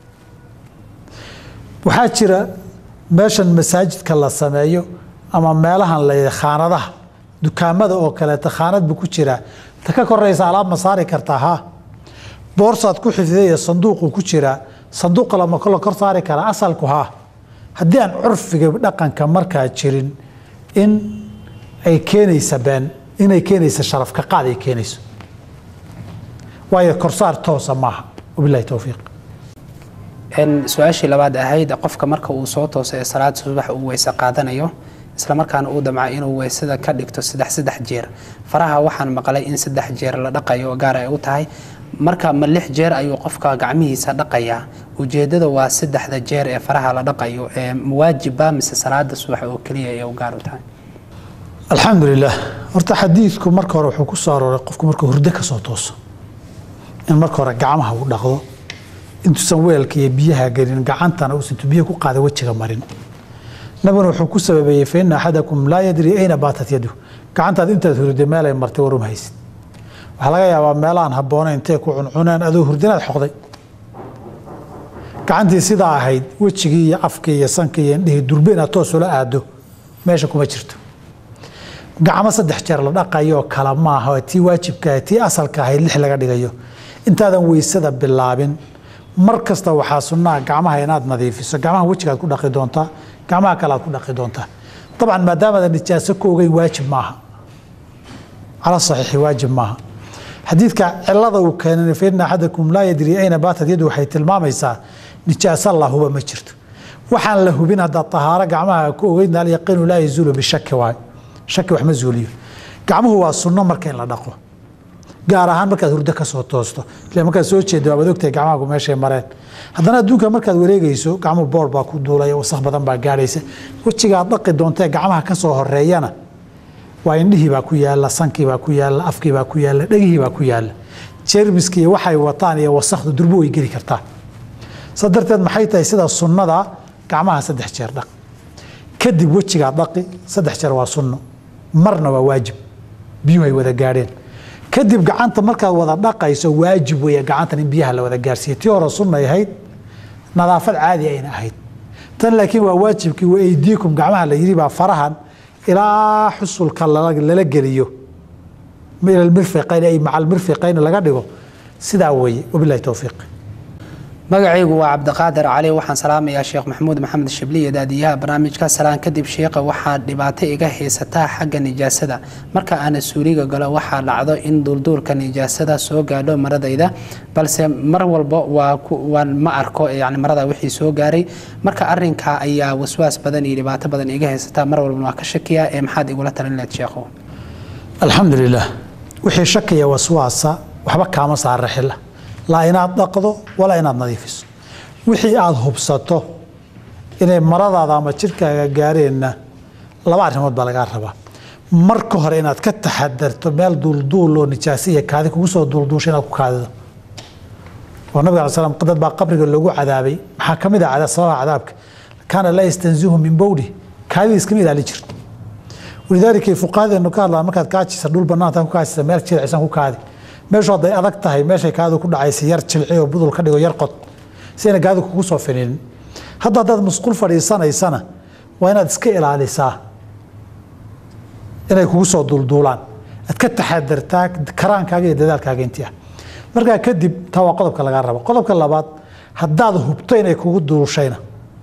waxaa jira meeshan masaajidka la sameeyo ama meelahan la khaanadaha dukaamada oo kaleeta khaanad buu ku jiraa ta ka koraysa alaab ma saari kartaa haa boorsaad ku xifdaya sanduuquu ku jiraa sanduuqa lama la kor saari karaa asalku haa haddii aan curfiga dhaqanka markaa jirin in ay keenaysa been inay keenaysa sharafka qaad ay keenayso waayo korsaar toosa maaha wabilahi towfiiq su-aashii labaad ahayd qofka marka uu soo tooso ee salaada subax uu weyse qaadanayo islamarkaana uu damca inuu weysada ka dhigto saddex saddex jeer faraha waxaan maqlay in saddex jeer la dhaqayo oo gaar ay u tahay marka ma lix jeer ayuu qofka gacmihiisa dhaqayaa ujeedada waa saddexda jeer ee faraha la dhaqayo ee mawaajibba mise salaada subax oo keliya ee u gaar u tahay alxamdu lilah horta xadiidku marka hore wuxuu ku soo arooray qofku markuu hurdo ka soo tooso in marka hore gacmaha uu dhaqdo intuusan weelka iyo biyaha gelin gacantana uusan biyo ku qaada wejiga marin nabiguna wuxuu ku sababeeyey fa ina axadakum laa yadri ayna baatat yadu gacantaad intaad hurday meelay martay warum haysid waxaa laga yaabaa meelahaan habboonayn intay ku cuncuneen adoo hurdinaad xoqday gacantii sidaa ahayd wejigii iyo afkii iyo sankii iyo indhihii durbe inaad toos ula aado meesha kuma jirto gacmo saddex jeer la dhaqayo kala maaha tii waajibka tii asalka ahayd lix laga dhigayo intaadan weysada bilaabin mar kasta waxaa sunnaha gacmaha inaad nadiifiso gacmaha wejigaad ku dhaqi doontaa gacmaha kale aad ku dhaqi doontaa dabcan maadaamaadan nijaaso ka ogeyn waajib maaha cala saxiixi waajib maaha xadiidka cilada uu keenay fa ina axadakum laa yadri ayna baatat yadu waxay tilmaamaysaa nijaaso la huba ma jirto waxaan la hubin haddaad tahaaro gacmaha ku ogeyn alyaqiinu laa yazuulu bishaki waayo shaki wax ma zuuliyo gacmuhu waa sunno marka in la dhaqo gaar ahaan markaad hurdo ka soo toosto ile markaad soo jeedo waad ogtahay gacmahaagu meeshay mareen haddana adduunka markaad wareegayso gacmuhu boor baa ku duulaya wasakh badan baa gaadhaysa wejigaad dhaqi doontee gacmaha ka soo horeeyana waa indhihii baa ku yaala sankii baa ku yaala afkii baa ku yaala dhegihii baa ku yaala jermiski iyo waxay wataan iyo wasakhdu durbo way geli kartaa saa darteed maxay tahay sida sunnada gacmaha saddex jeer dhaq kadib wejigaa dhaqi saddex jeer waa sunno marna waa waajib biyuhu ay wada gaadheen kadib gacanta markaad wada dhaqayso waajib weeye gacantan in biyaha la wada gaarsiiya tii hore sunnay ahayd nadaafad caadi ayna ahayd tan laakiin waa waajibkii wa aydiikum gacmaha la yidhi baa farahan ilaa xusulka lala geliyo ila almirfiqayn ay maca almirfiqayn laga dhigo sidaa weeye wabilahi towfiiq magacaygu waa cabdiqaadir cali waxaan salaamayaa sheekh maxamuud maxamed shibliye daadiyaha barnaamijka salaan kadib sheekha waxaa dhibaato iga haysataa xagga nijaasada marka aana suuliga galo waxaa dhacdo in duulduulka nijaasada soo gaadho maradayda balse mar walba waa ma arko yani marada wixii soo gaaray marka arinka ayaa waswaas badan iyo dhibaato badan iga haysataa mar walbana waa ka shakiya ee maxaad igula talin leed sheekhu alxamdu lilah wixii shakiya waswaasa waxba kaama saara xila laa inaad dhaqdo walaa inaad nadiifiso wixii aada hubsato inay maradaada ama jidhkaaga gaareenna laba arrimood baa lagaa rabaa marka hore inaad ka taxadarto meel duulduul oo nijaasi iyo kaadi kugu soo duulduusha inaad ku kaadido oo nabig ala slam dad baa qabriga loogu cadaabay maxaa ka mid ah sababaha cadaabka kaana laa yastanzihu min bowli kaadida iskama ilaali jirto walidaalika fuqahadeenu ka hadlaan markaad kaajisa dhul banaanta ku kaajisa meel jilcisan ku kaadi meeshu hadday adag tahay meeshay kaadu ku dhacaysa yar jilci oo budul ka dhigo yar qod si ayna kaadu kugu soo fininin hadda haddaad musqul fadhiisanaysana waa inaad iska ilaalisaa inay kugu soo duulduulaan aad ka taxadartaa karaankaaga iyo dadaalkaaga intii ah markaa kadib taa waa qodobka lagaa rabo qodobka labaad haddaad hubto inay kugu duushayna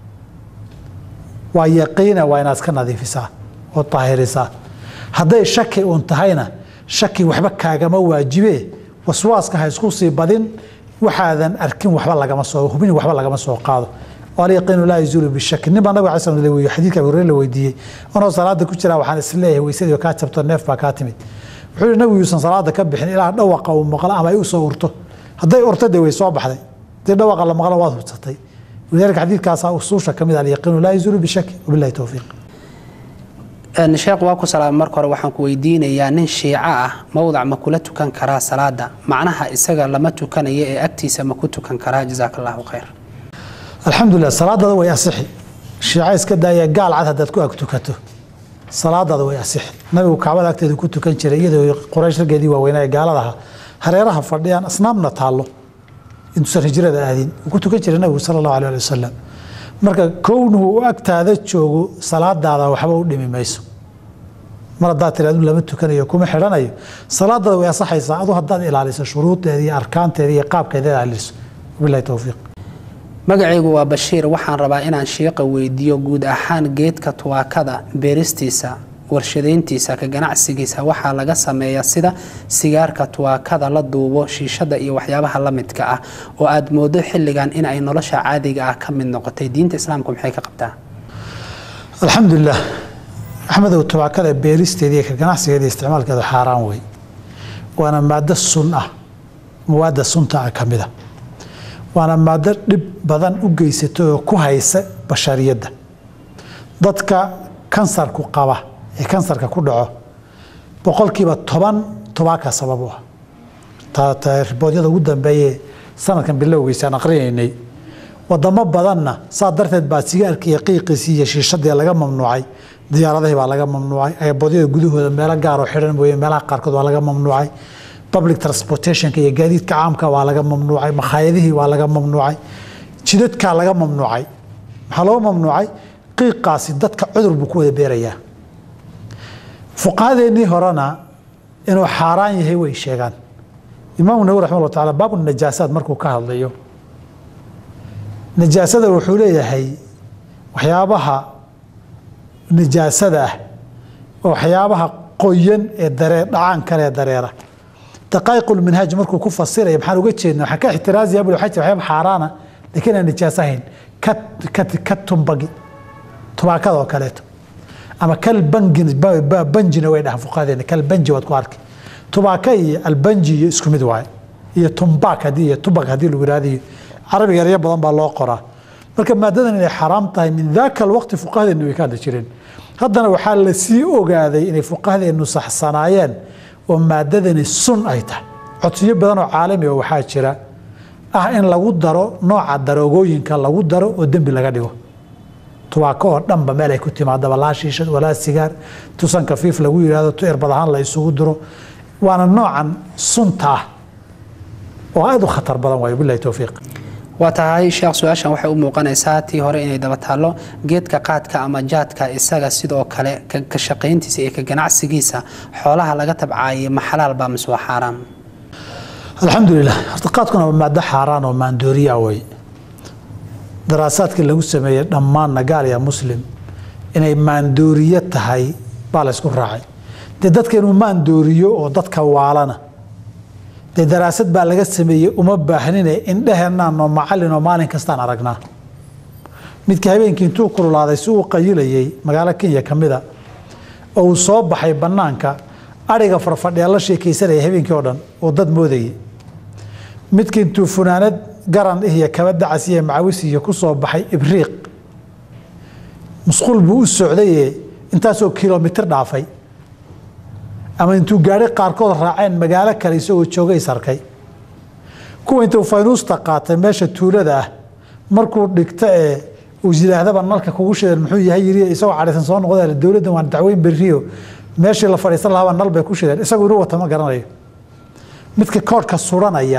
waa yaqiina waa inaad iska nadiifisaa oo daahirisaa hadday shaki uun tahayna shaki waxba kaagama waajibe waswaaska ha isku sii badin waxaadan arkin waxba lagama soo hubin waxba lagama soo qaado alyaqiinu laa yazuulu bishaki nin baa nabig alay slam weydiye xadiidka abu hureyre la weydiiyey anoo salaada ku jiraa waxaan is leeyahay weysadii kaa jabto neef baa kaa timid wuxuu yihi nabigu yuusan salaada ka bixin ilaa dhawaqa uu maqlo ama ay u soo urto hadday urto dee way soo baxday hadii dhawaqa la maqlo waad hubsatay walidalika xadiidkaasaa usuusha ka mid alyaqiinu laa yazuulu bishaki wabillahi towfiiq sheekh waa ku salaamay marka hore waxaan ku weydiinayaa nin shiico ah mowdac ma kula tukan karaa salaada macnaha isaga lama tukanayo ee agtiisa ma ku tukan karaa jazaaka allahu khayr alxamdulilah salaadaada way asixi shiico iska daaya gaal cad haddaad ku ag tukato salaadaada way asixi nabigu kacbada agteedu ku tukan jiray iyadoo quraysh raggeedii waaweynaa ee gaaladaha hareeraha fadhiyaan asnaamna taallo intuusan hijrada aadin wuu ku tukan jiray nabigu sala allahu alay ali wasalam marka kownuhu u agtaada joogo salaadaada waxba u dhimi mayso mar haddaad tiri adu lama tukanayo kuma xidhanayo salaadaada way asaxaysaa adu haddaad ilaaliso shuruudeeda iyo arkaanteeda iyo qaabkeeda ilaaliso wabillahi towfiiq magacaygu waa bashiir waxaan rabaa inaan shiiqa weydiiyo guud ahaan geedka tuwaakada beeristiisa warshadayntiisa ka ganacsigiisa waxaa laga sameeyaa sida sigaarka tuwaakada la duubo shiishada iyo waxyaabaha la midka ah oo aad moodo xilligan in ay nolosha caadiga ah ka mid noqotay diinta islaamku maxay ka qabtaa alxamdulilah axmedow tubaakada beeristeeda iyo ka ganacsigeeda isticmaalkeeda xaaraan wey waana maado sun ah mawaada sunta ah ka mida waana maado dhib badan u geysata oo ku haysa bashariyadda dadka kansarku qaba ee kansarka ku dhaco boqolkiiba toban tobaaka sabab u ah riboodyada ugu dambeeye sanadkan bilowgiisaan aqrinaynay wadamo badanna saa darteed baa sigaarka iyo qiiqiisii iyo shiishadii laga mamnuucay diyaaradihii baa laga mamnuucay ayaboodyada gudahooda meelo gaaroo xidhan mooye meelaha qaarkood waa laga mamnuucay public transportationka iyo gaadiidka caamka waa laga mamnuucay makhaayadihii waa laga mamnuucay jidadkaa laga mamnuucay maxaa loo mamnuucay qiiqaasi dadka cudur buu ku wada beerayaa fuqahadeennii horena inuu xaaraan yahay way sheegaan imaamu nawi raximah llah taala baabu najaasaad markuu ka hadlayo najaasada wuxuu leeyahay waxyaabaha najaasada ah oo waxyaabaha qoyan ee daree dhacaan kale ee dareera daqaa'iqulminhaaj markuu ku fasiraya maxaan uga jeedna waxaan ka ixtiraazaya bul waxay waxyaaba xaaraana laakiin aan najaaso ahayn ka ka ka tumbagi tubaakada oo kaleeto ama kal bangin banjina way dhahaan fuqahadeena kal banji waad ku arkay tubaaka iyo albanji iyo isku mid waaye iyo tumbak haddii iyo tubak haddii lagu yihahdiyo carabiga eryo badan baa loo qoraa marka maadadan inay xaraam tahay min daaka alwaqti fuqahadeennu way ka hadli jireen haddana waxaa la sii ogaaday inay fuqahadeennu saxsanaayeen oo maadadani sun ay tahay codsiyo badan oo caalami oo waxaa jira ah in lagu daro nooca daroogooyinka lagu daro oo dembi laga dhigo tubaako oo dhanba meel ay ku timaadaba laa shiishad walaa sigaar tusan kafiif lagu yidhahdo tu erbad ahaan la isugu diro waana noocan sunta ah oo aada u khatar badan waayo bilahi towfiiq waa tahay sheekh su-aashan waxay u muuqanaysaa tii hore inay daba taallo geedka qaadka ama jaadka isaga sidoo kale ka shaqayntiisa iyo ka ganacsigiisa xoolaha laga tabcaayay ma xalaal baa mise waa xaaraam alxamdulilah horta qaadkuna waa maado xaaraan oo maandooriya wey daraasaadkii lagu sameeyey dhammaanna gaal ya muslim inay maandooriyo tahay baa la ysku raacay dee dadka inuu maandooriyo oo dadka waalana dee daraasad baa laga sameeyey uma baahnine indheheennaanoo macallinoo maalin kastaan aragnaa midka habeenkii intuu kululaaday si uu qayilayey magaalo kenya ka mida oo uu soo baxay bannaanka ariga farfadhiya la sheekaysanaya habeenkii oo dhan oo dad moodayay midka intuu funaanad garan iyo kaba dacas iyo macawis iyo ku soo baxay ibriiq musquul buu u socdaye intaasoo kilomitir dhaafay ama intuu gaari qaarkood raaceen magaalo kale isagoo joogay sarkay kuwa intuu faynuusta qaatay meesha tuulada ah markuu dhigto ee uu yidhaahdaba nalka kugu shidan muxuu yahay yiri isagoo cadhaysan soo noqda dowladdan waan dacweyn berriyo meeshii la fadhiisan lahaaba nal bay ku shideen isagu inuu wata ma garanayo midka koodhka suranaya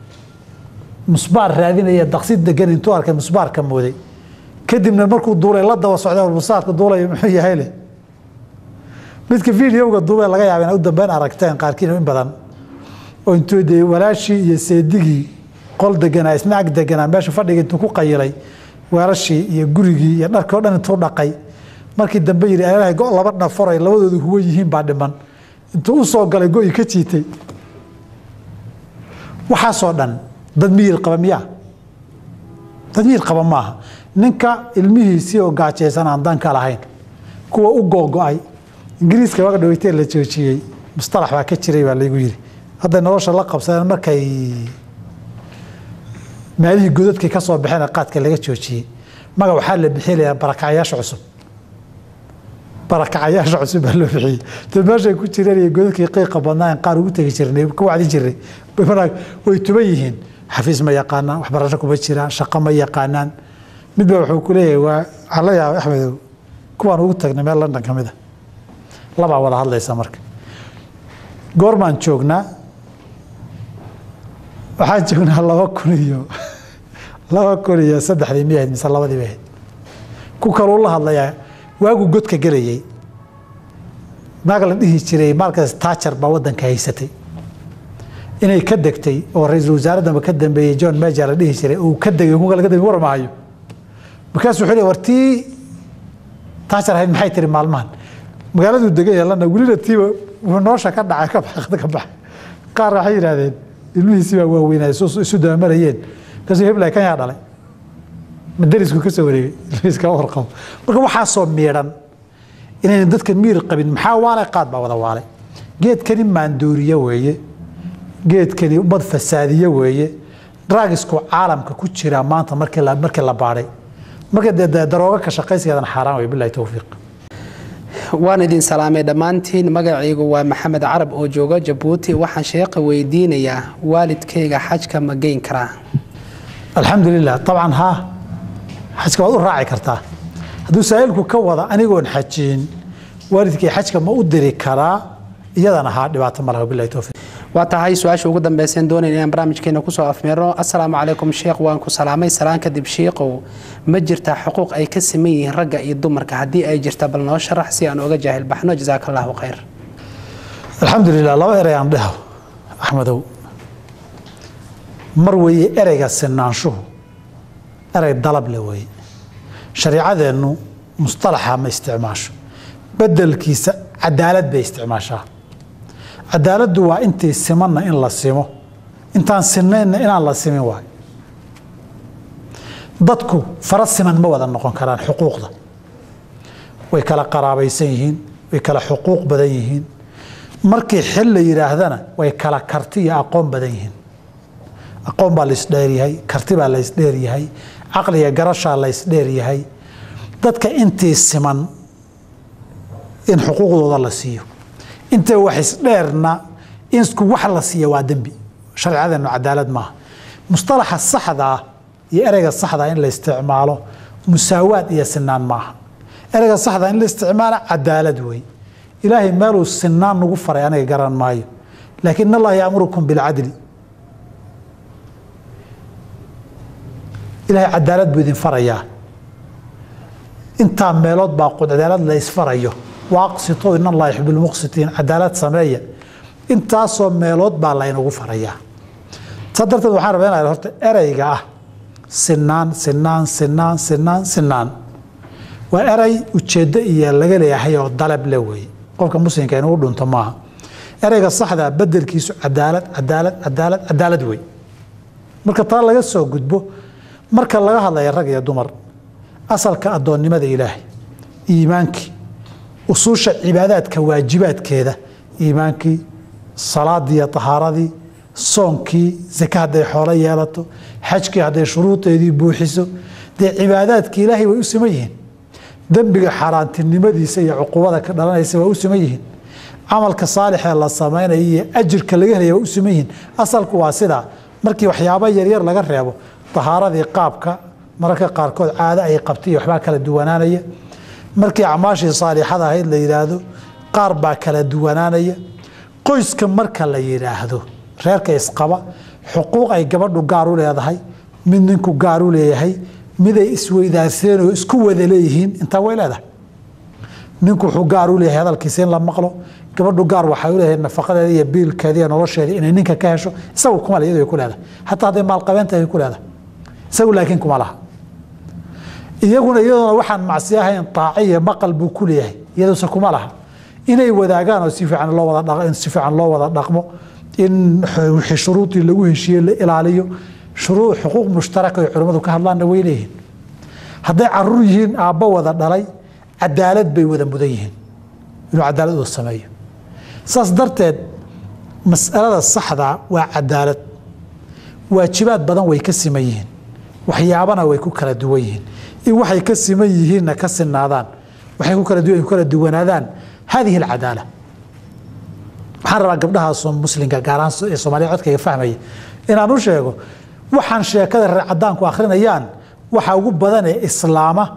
musbaar raadinaya daqsi degan intuu arkay musbaarka mooday kadibna markuu duulay la daba socday musbaarka duulaya muxuu yahay leh midka videoga duubee laga yaaba inay u dambeyn aragteen qaarkiin in badan oo intuu dee walaashii iyo seedigii qol deganaa isna ag deganaa meesha fadhiga intuu ku qayilay weelashii iyo gurigii iyo dharkii o dhan intuu dhaqay markii dambe yidhi ilahay go laba dhaforay labadoodu huwan yihiin baa dhiman intuu u soo galay go-i ka jiitay waxaasoo dhan dad miyir qaba miyaa dad miyir qaba maaha ninka ilmihiisii oo gaajaysan aan danka lahayn kuwa u googo-ay ingiriiska waaga dhaweytee la joojiyey mustalax baa ka jiray baa laygu yidhi hadday nolosha la qabsadeen markay maalihii godadkii ka soo baxeen qaadka laga joojiyey maga waxaa la bixinayaa barakacayaasha cusub barakacayaasha cusub baa loo bixiyey de meeshay ku jireen iyo godadkii qiiqa badnaa qaar ugu tegi jirnay ka wacdi jirnay way tuban yihiin xafiis ma yaqaanaan waxbarasho kuma jiraan shaqo ma yaqaanaan midba wuxuu ku leeyahay waa waxaa la yaaba axmedow kuwaan ugu tagnay meel london ka mid a labaa wada hadlaysa marka goormaan joognaa waxaan joognaa laba kun iyo laba kun iyo saddexdii miya ahayd mise labadii bay ahayd ku kaluu la hadlayaa waagu godka gelayay naag la dhihi jiray maalkaas taajar baa waddanka haysatay inay ka degtay oo ra-iisul wasaaraddanba ka dambeeyey john major la dhihi jiray uu ka degay kuwa laga dambeey war maayo markaasuu wuxuu leey war tii taajar ahayd maxay tiri maalmahan magaaladuu degan yeelana welina tiiba wuxuu noosha ka dhacay ka baxda ka baxay qaar waxay yidhahdeen ilmihiisii baa waaweynaa isu dabamarayeen markaasuu heblay kan yaa dhalay madarisku ka soo wareegay ilmihiiska warqabo marka waxaasoo miidhan inaynan dadka miir qabin maxaa waalay qaad baa wada waalay geedkani maandooriye weeye geedkani ummad fasaadiye weeye draagisku caalamka ku jira maanta markii la markii la baadhay marka dee darooga ka shaqaysigeedana xaaraan wey bilahi towfiiq waan idin salaamay dhammaantiin magacaygu waa maxamed carab oo jooga jabuuti waxaan sheeqa weydiinayaa waalidkayga xajka ma geyn karaa alxamdulilah abcan haa xajka waad u raaci kartaa hadduu saa'ilku ka wada anigoon xajiin waalidkay xajka ma u diri karaa iyadana haa dhibaato ma laha bilahi towfiiq waa tahay su-aasha ugu dambeyseen doonayna inaan barnaamijkeena kusoo afmeerno assalaamu calaykum sheekh waan ku salaamay salaan kadib shiiqow ma jirtaa xuquuq ay ka siman yihiin ragga iyo dumarka haddii ay jirta bal noo sharax si aan oga jaahil baxno jasaaka allahu khayr alxamdulilah laba erey aan dheho axmedow mar weeye ereyga sinaanshuhu erey dalab le weeye shariicadeennu mustalaxa ma isticmaasho bedelkiisa cadaalad bay isticmaashaa cadaaladdu waa intii simanna in la simo intaan sinnaynna inaan la simin waayo dadku fara siman ma wada noqon karaan xuquuqda way kala qaraabaysan yihiin way kala xuquuq badan yihiin markii xil la yidhaahdana way kala karti iyo aqoon badan yihiin aqoon baa laysdheeryahay karti baa laysdheeryahay caqliga garashaa laysdheeryahay dadka intii siman in xuquuqdooda la siiyo intay wax isdheerna in isku wax la siiya waa dembi sharciyadeenu cadaalad maaha mustalaxa saxda ah iyo ereyga saxdaa in la isticmaalo musaawaad iyo sinaan maaha ereyga saxdaa in la isticmaalo cadaalad wey ilaahay meeluu sinaan nagu faray aniga garan maayo laakiin in allaha yaamurukum bilcadli ilaahay cadaalad buu idin farayaa intaa meelood baa cadaalad la isfarayo waaqsituu in allaha yuxib lmuqsitiin cadaalad sameeya intaasoo meelood baa laynagu farayaa saa darteed waxaan rabaa inaa horta ereyga ah sinaan sinaan sinaan sinaan sinaan waa erey ujeeddo iyo laga leeyahay oo dalab le weeye qofka muslimka inugu dhunto maaha ereyga saxdaa bedelkiisu cadaalad cadaalad cadaalad cadaalad wey marka taa laga soo gudbo marka laga hadlaya rag iyo dumar asalka addoonnimada ilaahay iimaankii usuusha cibaadaadka waajibaadkeeda iimaankii salaadii iyo tahaaradii soonkii zake hadday xoolo yeelato xajkii hadday shuruudeedii buuxiso dee cibaadaadkii ilaahay way u siman yihiin dembiga xaaraantinimadiisa iyo cuqubada ka dhalanaysa waa u siman yihiin camalka saalixee la samaynaya iyo ajirka laga helaya waa u siman yihiin asalku waa sidaa markii waxyaaba yaryar laga reebo tahaaradii qaabka mararka qaarkood caado ay qabtay iyo waxbaa kala duwanaanaya markii acmaashii saalixada ahayd la yidhaahdo qaar baa kala duwanaanaya qoyska marka la yidhaahdo reerka isqaba xuquuq ay gabadhu gaar u leedahay mid ninku gaar u leeyahay miday isweydaarsadeen oo isku wada leeyihiin intaa way leedahay ninku wuxuu gaar u leeyahay hadalkiisa in la maqlo gabadhu gaar waxay u leedahay nafaqadeeda iyo biilkeeda iyo nolosheeda inay ninka ka hesho isagu kuma le iyadu ay ku leedahay xataa hadday maalqabeenta ay ku leedahay isagu laakiin kuma laha iyaguna iyadoona waxaan macsi ahayn taaci iyo maqal buu ku leeyahay iyaduse kuma laha inay wadaagaan oo si fiican loo wada in si fiican loo wada dhaqmo in wixii shuruudii lagu heshiiye la ilaaliyo shuruu xuquuq mushtaraka ay culimmadu ka hadlaanna way leeyihiin hadday caruur yihiin aabbo wada dhalay cadaalad bay wada mudan yihiin inuu cadaalad uu sameeyo saas darteed mas'alada saxdaa waa cadaalad waajibaad badan way ka siman yihiin waxyaabana way ku kala duwan yihiin in waxay ka siman yihiinna ka sinaadaan waxay ku kala duwan ku kala duwanaadaan hadihi alcadaala waxaan rabaa gabdhaha muslimka gaar ahaan ee soomaaliya codkayga fahmaya inaan u sheego waxaan sheekada reer cadaanku akhrinayaan waxa ugu badan ee islaama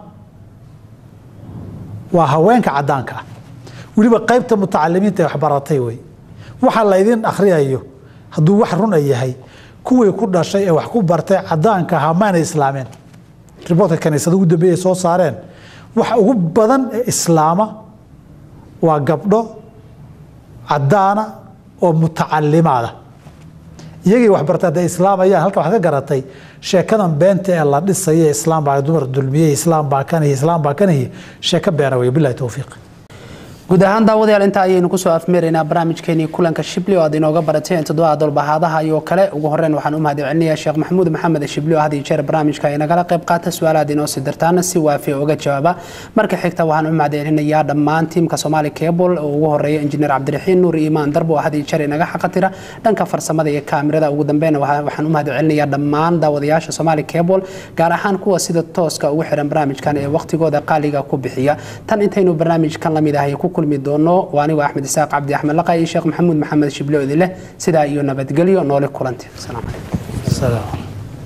waa haweenka cadaanka ah weliba qaybta mutacalimiinta ee waxbaratay wey waxa laydin akhriyayo hadduu wax runa yahay kuwii ku dhashay ee wax ku bartay cadaanka ahaa maana islaameen riboortka kaniisada ugu dambeeyay soo saareen waxa ugu badan ee islaama waa gabdho cadaana oo mutacalimaada iyagii waxbartay hadday islaamayaan halka waxaad ka garatay sheekadan beenta ee la dhisaya islaam baa dumar dulmiyey islaam baa kanihi islaam baa kanihi sheeko beena wey bilahi towfiiq guud ahaan daawadayaal intaa ayaynu kusoo afmeeraynaa barnaamijkeenii kulanka shibli oo aad inooga barateen toddobaha dolbahaadaha iyo kale ugu horeyn waxaan u mahadcelinayaa sheekh maxamuud maxamed shibli oo had iyo jeer barnaamijka ay nagala qayb qaata su-aalaad inoo sii dirtaana si waafiya uga jawaaba marka xigta waxaan u mahadcelinayaa dhammaan tiimka soomaali cable oo ugu horeeya injineer cabdiraxiin nuur iimaan darbo oo had iyo jeer inaga xaqatira dhanka farsamada iyo kaamirada ugu dambeynna waxaan u mahadcelinayaa dhammaan daawadayaasha soomaali cable gaar ahaan kuwa sida tooska ugu xiran barnaamijkan ee waqtigooda qaaliga ku bixiya tan intaynu barnaamijkan lamid ahay ku kulmi doono waa anigu axmed isaaq cabdi axmed laqa iyo sheekh maxamuud maxamed shiblo idin leh sidaa iyo nabadgelyo noole kulanti asalaamu calaykum salaam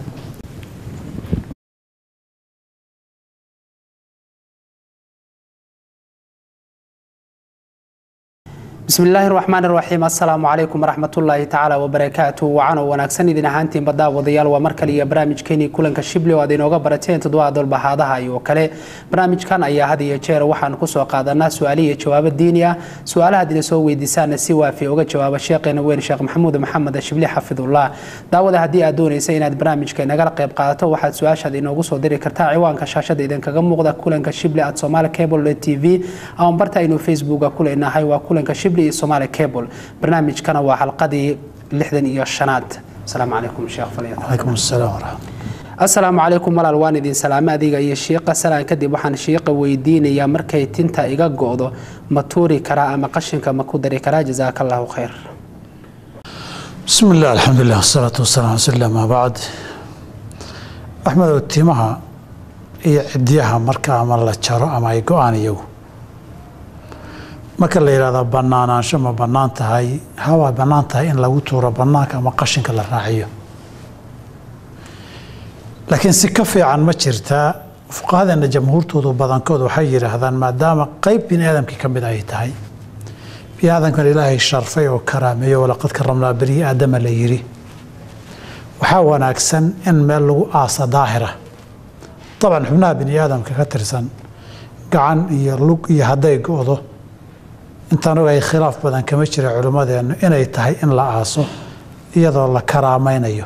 bismi illaahi raxmaan raxiim assalaamu calaykum waraxmatullaahi tacaala wabarakaatu wacanoo wanaagsan idin ahaantiin baddaawadayaal waa mar kale iyo barnaamijkeenii kulanka shibli oo aad inooga barateen toddobaha dolbahaadaha iyo kale barnaamijkan ayaa had iyo jeer waxaan kusoo qaadanaa su-aali iyo jawaabo diini ah su-aalahaad ina soo weydiisaana si waafiya uga jawaaba sheekheena weyn sheekh maxamuud maxamed shibli xafidullah daawada haddii aad doonaysa inaad barnaamijka inagala qayb qaadato waxaad su-aashaad inoogu soo diri kartaa ciwaanka shaashada idinkaga muuqda kulanka shibli at somaali cable t v ama barta aynu facebooka ku leenahay waa kulanka shibli iyo somaali cable barnaamijkana waa xalqadii lixdan iyo shanaad asalaamu calaykum sheekh falyat calaykum asalaam waraxmat asalaamu calaykum walaal waan idin salaame adiga iyo shiiqa salaan kadib waxaan shiiqa weydiinayaa markay tinta iga go-do ma tuuri karaa ama qashinka ma ku dari karaa jasaaka allahu khayr bismi illah alxamdulilah wasalaatu wasalaam rasuulillah maa bacd axmedow timaha iyo cidyaha marka ama la jaro ama ay go-aan iyagu marka la yidhahdo banaanaansho ma bannaan tahay hawaa bannaan tahay in lagu tuuro bannaanka ama qashinka la raaciyo laakiin si ka fiican ma jirtaa fuqahadeena jamhuurtoodu badankood waxay yidhaahdaan maadaama qeyb bini aadamkii ka mid ay tahay bini aadamkan ilaahay sharfay oo karaameeyo walaqad karamnaa bani aadama la yidhi waxaa wanaagsan in meel lagu aasa daahira dabcan xubnaha bini aadamka ka tirsan gacan iyo lug iyo hadday go-do intaan ogahay khilaaf badan kama jira culimmadeennu inay tahay in la aaso iyadoo la karaamaynayo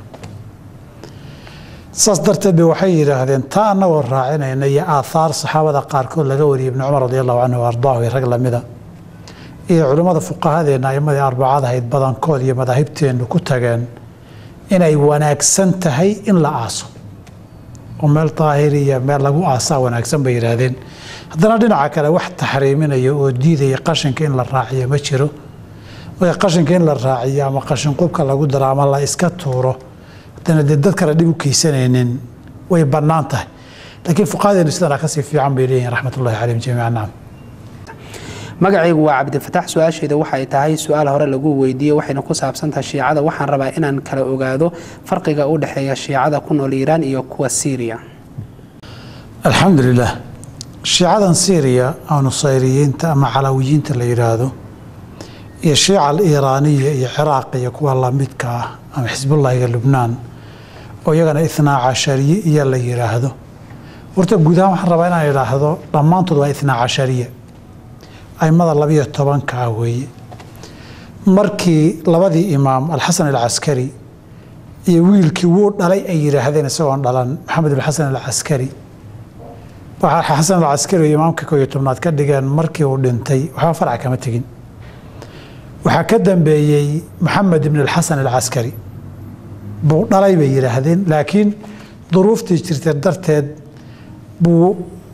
saas darteed ba waxay yidhaahdeen taa annagoo raacinayna iyo aathaar saxaabada qaarkood laga wariyay ibni cumar radi allahu canhu ardaahu iyo rag lamida iyo culimmada fuqahadeenna aimadii arbacada ahayd badankood iyo madaahibteennu ku tageen inay wanaagsan tahay in la aaso oo meel daahiri iyo meel lagu aasaa wanaagsan bay yidhaahdeen haddana dhinaca kale wax taxriiminaya oo diidaya qashinka in la raaciyo ma jiro marka qashinka in la raaciyo ama qashin qubka lagu daro ama la iska tuuro haddana dee dad kale dhib u keysanaynin way bannaan tahay laakiin fuqahadeenu sidana kasii fiican bay leeyihin raxmat ullahi calayhim jamiica nacam magacaygu waa cabdifatax su-aasheeda waxay tahay su-aal hore lagu weydiiyey waxayna ku saabsantahay shiicada waxaan rabaa inaan kala ogaado farqiga u dhexeeya shiicada ku nool iiraan iyo kuwa siiriya alxamdu lilah shiicadan syriya oo nusayriyiinta ama calawiyiinta la yidhaahdo iyo shiica aliiraaniya iyo ciraaq iyo kuwa lamidka ah ama xisbullahiga lubnaan oo iyagana itnaa cashariye iyo la yidhaahdo horta guud ahaan waxaan rabaa inaan idhaahdo dhammaantood waa itnaa cashariya aimada labiyo tobanka ah weeye markii labadii imaam alxasan alcaskari iyo wiilkii wuu dhalay ay yidhaahdeen isagoon dhalan maxamed alxasan alcaskari xasan alcaskari oo imaamka koo iyo tobnaad ka dhigeen markii uu dhintay waxba farca kama tegin waxaa ka dambeeyey maxamed ibn alxasan alcaskari buu dhalay bay yidhaahdeen laakiin duruuftii jirtay darteed buu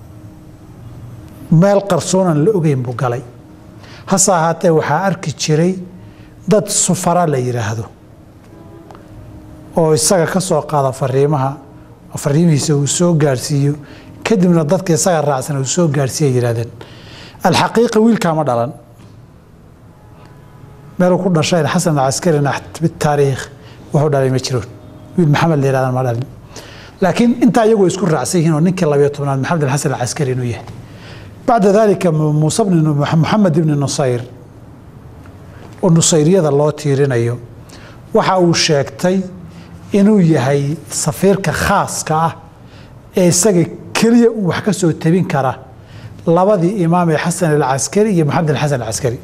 meel qarsoonan la ogeyn buu galay hase ahaatee waxaa arki jiray dad sufara la yidhaahdo oo isaga ka soo qaada fariimaha fariimihiisa uu soo gaarhsiiyo kadibna dadka isaga raacsan uu soo gaarhsiiya yidhahdeen alxaqiiqa wiilkaa ma dhalan meeluu ku dhashayn xasan alcaskarina bitaariikh wuxuu dhalay ma jiroon wiil maxamed la yihahdan ma dhalin laakiin intaa iyagu isku raacsan yihiin oo ninkii labayo tobnaad maxamed alxasan alcaskari inuu yahay bacda dalika muuse moxamed ibni nusayr oo nusayriyada loo tiirinayo waxa uu sheegtay inuu yahay safiirka khaaska ah ee isaga keliya uu wax ka soo tabin kara labadii imaam ee xasan alcaskari iyo maxamed alxasan alcaskari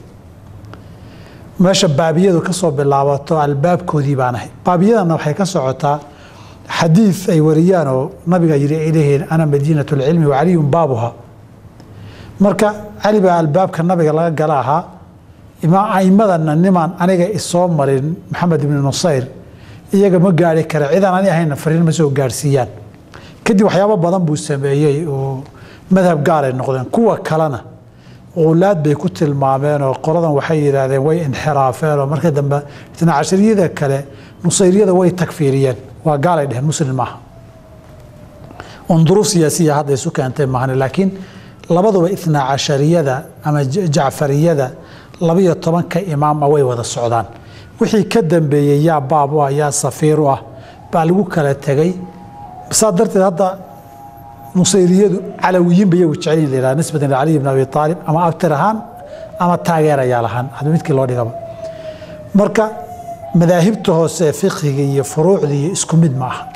meesha baabiyadu ka soo bilaabato albaabkoodii baan ahay baabiyadana waxay ka socotaa xadiid ay wariyaan oo nabiga yidhi ay leeyihiin ana madiinat lcilmi wa caliyun baabuha marka cali baa albaabka nabiga laga gala ahaa aimadana nimaan aniga isoo marin maxamed ibni nusayr iyaga ma gaari kara cidaan ani ahayna fariin ma soo gaarsiiyaan kadib waxyaabo badan buu sameeyey oo madhab gaaray noqdeen kuwa kalena ulaad bay ku tilmaameen oo qoladan waxay yidhaahdeen way inxiraafeen oo marka dambe itna cashariyada kale nusayriyada way takfiiriyeen waa gaalay dheheen muslim maaha un duruuf siyaasiya hadda isu keentay maahane laakiin labaduba itnaa cashariyada ama jacfariyada labiyo tobanka imaama way wada socdaan wixii ka dambeeyey yaa baab u ah yaa safiir u ah baa lagu kala tegay saa darteed hadda nusayriyadu calawiyiin ba iyagu jecelin la nisbatan licaliy ibn abi aalib ama abtir ahaan ama taageerayaal ahaan hadba midkii loo dhigaba marka madaahibta hoose ee fiqhiga iyo furuucda iyo isku mid ma aha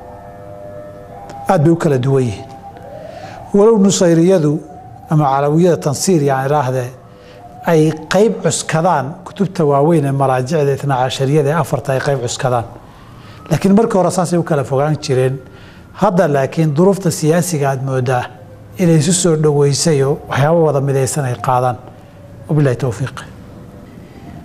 aad bay u kala duwan yihiin walow nusayriyadu ama calawiyada tansiiriya aan idhaahdee ay qayb cuskadaan kutubta waaweyn ee maraajicda itnaa cashariyada ee afarta ay qayb cuskadaan laakiin markii hore saasay u kala fogaan jireen hadda laakiin duruufta siyaasiga aad moodaa inay isu soo dhoweysayoo waxyaabo wada midaysan ay qaadaan wabilahi towfiiq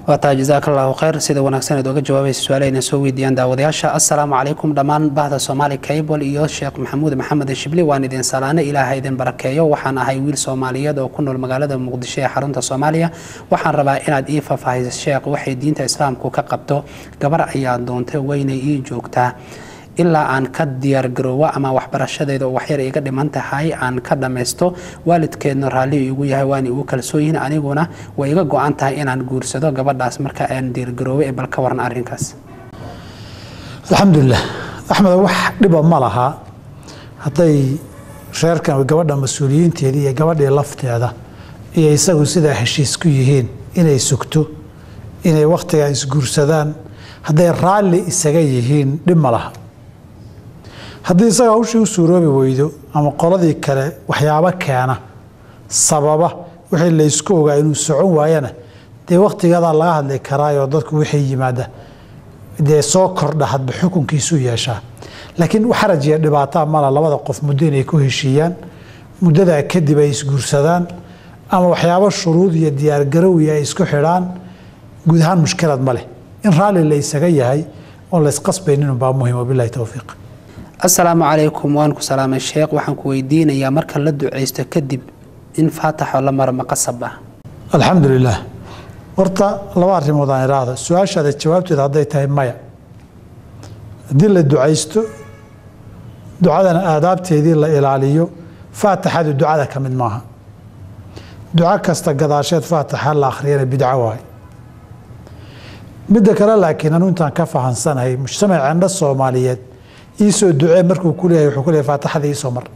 waa tahay jasaaka allahu khayr sida wanaagsan eed oga jawaabaysa su-aalahayna soo weydiiyaan daawadayaasha assalaamu calaykum dhammaan bahda soomaali cable iyo sheekh maxamuud maxamed shibli waan idin salaane ilaaha idin barakeeyo waxaan ahay wiil soomaaliyeed oo ku nool magaalada muqdisho ee xarunta soomaaliya waxaan rabaa inaad ii faahfaahiso sheekh waxay diinta islaamku ka qabto gabar ayaa doontay weynay ii joogtaa ilaa aan ka diyaargaroowo ama waxbarashadeeda oo waxyar iga dhiman tahay aan ka dhammaysto waalidkeedna raalli igu yahay waana igu kalsooyihin aniguna way iga go-an tahay inaan guursado gabadhaas marka aan diyaargaroowo ee bal ka waran arrinkaas alxamdulilah axmed wax dhiba ma laha hadday reerkan gabadha mas-uuliyiinteeda iyo gabadhii lafteeda iyo isagu sidaa heshiis ku yihiin inay sugto inay wakhtigaa isguursadaan hadday raalli isaga yihiin dhib ma laha haddii isaga hawshii u suuroobi weydo ama qoladii kale waxyaabo keena sababa wixii laysku ogaa inuu socon waayana dee wakhtigeedaa laga hadli karaayoo dadku wixii yimaada dee soo kordha hadba xukunkiisu yeeshaa laakiin xaraj iyo dhibaataa mala labada qof muddo inay ku heshiiyaan muddadaa kadib ay isguursadaan ama waxyaabo shuruud iyo diyaargarowi ay isku xidhaan guud ahaan mushkilad ma leh in raalli la isaga yahay oon laysqasbayninunbaa muhim wabilahi towfiiq assalaamu calaykum waan ku salaamay sheekh waxaan ku weydiinayaa marka la ducaysto kadib in faataxo la maro maqasab ah alxamdu lilaah horta laba arrimood aan idhaahdo su-aashaada jawaabteeda hadday tahay maya haddii la ducaysto ducadana aadaabteedii la ilaaliyo faataxadu ducada ka mid maaha duco kasta gadaasheed faataxa la akhriyana bidco waay midda kale laakiin anu intaan ka fahansanahay mujtamaceenna soomaaliyeed iisoo ducee markuu ku leeyahay wuxuu ku leeyahay faataxada iisoo mar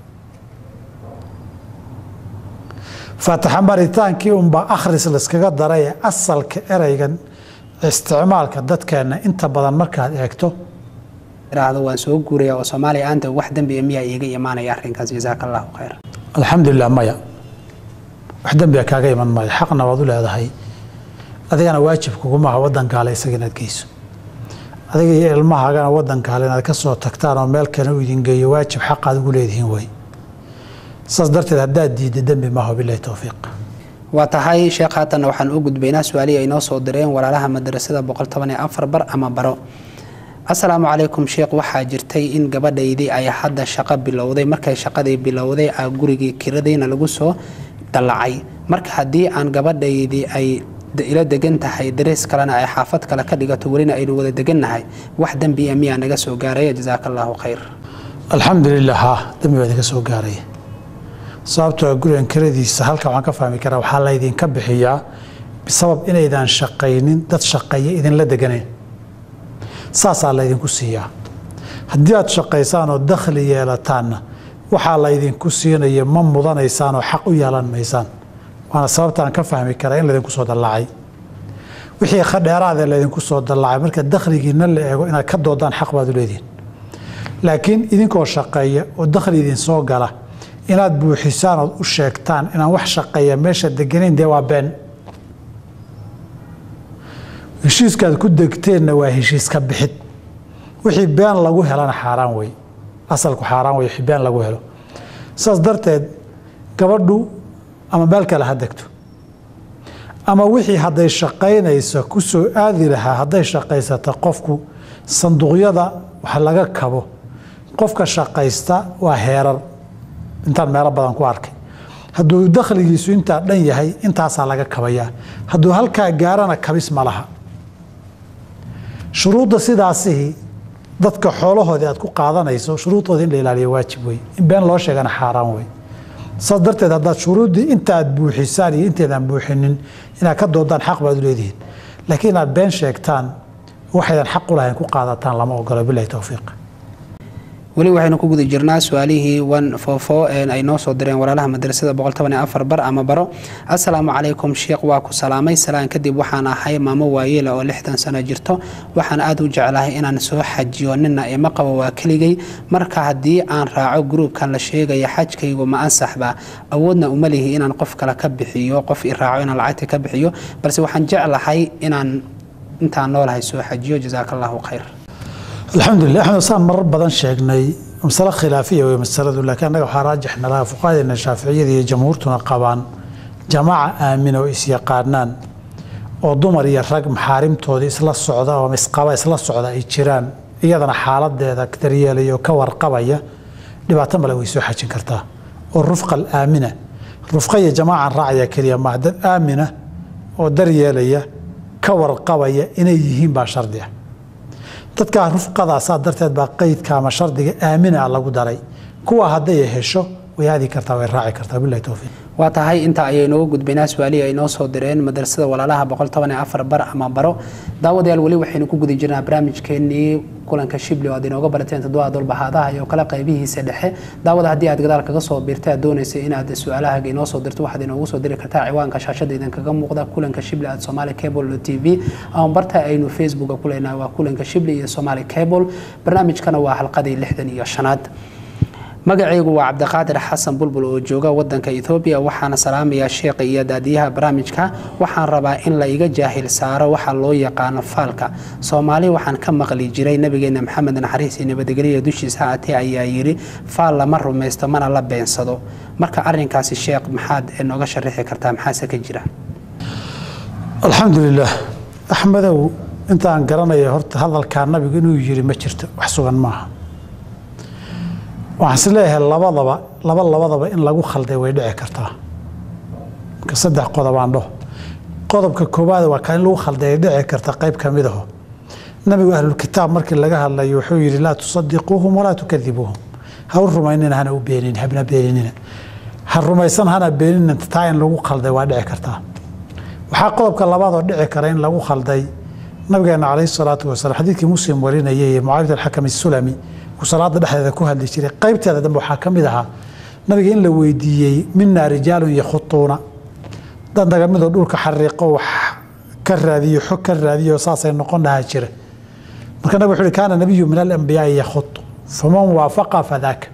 faataxa maritaankii unbaa akhris layskaga daray ee asalka ereygan isticmaalka dadkeenna inta badan markaad eegto iraahdo waan soo guuraya oo soomaaliya aanta wax dembiga miyaa iiga imaanaya arrinkaas jasaaka allahu khayr alxamdulilah maya wax dembiga kaaga iman maayo xaqna waad u leedahay adigana waajib kugumaaha wadankaale isaga inaad geyso adiga iyo ilmahaagana wadankaale inaad ka soo tagtaan oo meel kale u idin geeyo waajib xaqaad ugu leedihiin way saas darteed haddaad diidda dembi maaha bilahi towfiiq waa tahay sheekh haatanna waxaan u gudbaynaa su-aalihii ay noo soo direen walaalaha madrasada boqol toban iyo afar bar ama baro assalaamu calaykum sheekh waxaa jirtay in gabadhaydii ay hadda shaqo bilowday markay shaqadii bilowday a gurigii kiradayna lagu soo dallacay marka haddii aan gabadhaydii ay ila degan tahay darees kalena ay xaafad kale ka dhigato welina aynu wada degannahay wax dembiya miyaa naga soo gaaraya jasaaka allaahu khayr alxamdulilah ha dembi baa idinka soo gaaraya sababtoo gurigan kiradiisa halka waxaan ka fahmi karaa waxaa laydinka bixiyaa bisabab inaydaan shaqaynin dad shaqeeya idinla deganayn saasaa laydinku siiyaa haddii aad shaqaysaan oo dakhli yeelataanna waxaa laydinku siinaya ma mudanaysaan oo xaq u yeelan maysaan waana sababtaan ka fahmi karaa in laydinku soo dallaacay wixii khadheeraadee laydinku soo dallaacay marka dakhligiina la eego inaad ka doodaan xaq baad u leedihin laakiin idinkoo shaqeeya oo dakhli idin soo gala inaad buuxisaan ood u sheegtaan inaan wax shaqeeya meesha deganayn dee waa been heshiiskaad ku degteenna waa heshiiska bixid wixii been lagu helana xaaraan wey asalku xaaraan wey wixii been lagu helo saas darteed gabadhu ama meel kale ha degto ama wixii hadday shaqaynayso ku soo aadi lahaa hadday shaqaysata qofku sanduuqyada wax laga kabo qofka shaqaysta waa heerar intaan meelo badan ku arkay hadduu dakhligiisu intaa dhan yahay intaasaa laga kabayaa hadduu halkaa gaarana kabis ma laha shuruudda sidaasihii dadka xoolahoodii aad ku qaadanayso shuruudooda in la ilaaliyo waajib wey in been loo sheegana xaaraan wey saas darteed haddaad shuruuddii inta aad buuxisaan iyo inteedaan buuxinin inaad ka doodaan xaq baad u leedihiin laakiin inaad been sheegtaan waxaydan xaq u lahayn ku qaadataan lama ogolo bilahi towfiiq weli waxaynu ku guda jirnaa su-aalihii wan foofo ay noo soo direen walaalaha madrasada boqol toban iyo afar bar ama baro assalaamu calaykum sheekh waa ku salaamay salaan kadib waxaan ahay maamo waayeela oo lixdan sano jirto waxaan aada u jeclahay inaan soo xajiyo nina ima qabo waa keligay marka haddii aan raaco gruubkan la sheegaya xajkaygu ma ansaxba awoodna uma lihi inaan qof kale ka bixiyo qof i raaco inaan lacagta ka bixiyo balse waxaan jeclahay inaan intaan noolahay soo xajiyo jasaaka allahu khayr alxamdulilah axmed saan marar badan sheegnay masale khilaafiya wey masaladu laakiin annaga waxaa raajix nalaha fuqahadeena shaaficiyada iyo jamhuurtuna qabaan jamaaca aamin oo isyaqaanaan oo dumar iyo rag maxaarimtoodii isla socda oo isqaba isla socda ay jiraan iyadana xaaladeeda daryeelaya oo ka warqabaya dhibaato male way soo xajin kartaa oo rufqa alaamina rufqa iyo jamaacan raacaya keliya maa dad aamina oo daryeelaya ka warqabaya inay yihiin baa shardi ah dadkaa rufqadaasaa darteed baa qeydka ama shardiga aamina lagu daray kuwa hadday hesho way aadi kartaa way raaci kartaa bilahi towfiiq waa tahay inta ayay nooga gudbaynaa su-aalihii ay noo soo direen madrasada walaalaha boqol toban iyo afar bar ama baro daawadayaal weli waxaynu ku guda jirnaa barnaamijkeenii kulanka shibli oo aad inooga barateen toddoba dolbahaadaha iyo kale qaybihiisa dhexe daawada haddii aad gadaal kaga soo biirtay aad doonaysa inaad su-aalahaaga inoo soo dirto waxaad inoogu soo diri kartaa ciwaanka shaashada idinkaga muuqda kulanka shibli at somali cable t v ama barta aynu facebooka ku leenahay waa kulanka shibli iyo somali cable barnaamijkana waa xalqadii lixdan iyo shanaad magacaygu waa cabdiqaadir xasan bulbul oo jooga wadanka ethoobiya waxaana salaamayaa sheekha iyo daadiyaha barnaamijka waxaan rabaa in la iga jaahil saaro waxa loo yaqaano faalka soomaali waxaan ka maqli jiray nabigeena maxamed naxariis iyo nabadgelya dushiisa haatee ayaa yidhi faal lama rumaysto mana la beensado marka arinkaasi sheekh maxaad nooga sharaxi kartaa maxaase ka jira alxamdulilah axmedow intaan garanaya horta hadalkaa nabigu inuu yiri ma jirto wax sugan maaha waxaan is leeyahay labadaba laba labadaba in lagu khalday way dhici kartaa marka saddex qodobaan dhaho qodobka koowaad waa kaa in lagu khalday ay dhici karta qayb ka mid aho nabigu ahlulkitaab markii laga hadlayo wuxuu yidhi laa tusadiquuhum walaa tukadibuuhum ha u rumaynina hana u beenin habna beeninina ha rumaysan hana beeninin taa in lagu khalday waa dhici kartaa waxaa qodobka labaadoo dhici kara in lagu khalday nabigeena calayhi salaatu wasalaam xadiidkii muslim warinayay ee mucaawiyat alxakam isulami salaada dhexdeeda ku hadli jiray qaybteeda dambe waxaa ka mid ahaa nabiga in la weydiiyey minaa rijaalun yakhutuuna dad naga midoo dhulka xariiqo wax ka raadiyo xog ka raadiyo saasay noqon lahaa jira marka nabig wuxuu uhi kaana nabiyu min alambiyaai yakhutu faman waafaqa fadaaka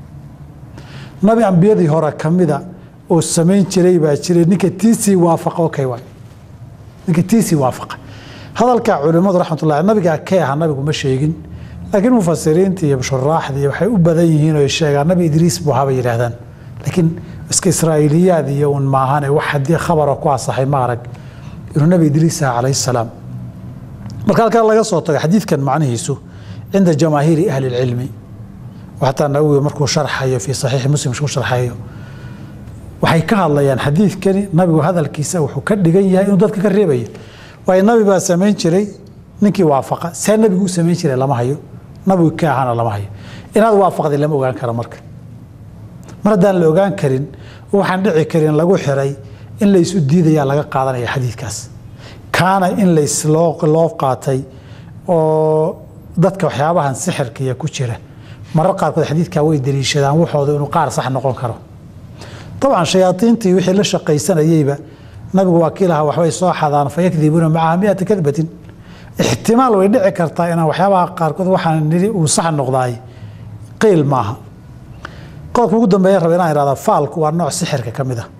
nabi ambiyadii hore ka mida oo samayn jiray baa jiray ninka tiisii waafaqa okay waay ninka tiisii waafaqa hadalka culimmadu raxmatullahi nabigaa kee ahaa nabigu ma sheegin laakiin mufasiriinta iyo shuraaxdii waxay u badan yihiin oo sheegaan nabi idriis buu haba yidhaahdaan laakiin iska israa'iiliyaad iyo un maahane wax haddii khabara ku asaxay ma arag inuu nabi idriis aha calayhi salaam marka halkaa laga soo tago xadiidkan macnihiisu cinda jamaahiiri ahli lcilmi xataa nawowi markuu sharxayo fii saxiixi muslim ku sharxayo waxay ka hadlayaan xadiidkani nabigu hadalkiisa wuxuu ka dhigan yahay inuu dadka ka reebayo waayo nabi baa samayn jiray ninkii waafaqa see nabigu u samayn jiray lama hayo nabigu ka ahaana lama hayo inaad waafaqday lama ogaan karo marka mar haddaan la ogaan karin waxaan dhici karin lagu xiray in laysu diidayaa laga qaadanaya xadiidkaas kaana in loo qaatay oo dadka waxyaabahan sixirkiya ku jira marar qaarkood xadiidkaa way daliishadaan waxooda inuu qaar sax noqon karo dabcan shayaaiintii wixii la shaqaysanayeyba nabigu waa kii lahaa waxbay soo xadaan fayakdibuuna macaha miata kadbatin ixtimaal way dhici kartaa inaan waxyaabaha qaarkood waxaan nidhi uu sax noqdaay qiil maaha qodobka ugu dambeeya raba inaan ihahda faalku waa nooc sixirka ka mid ah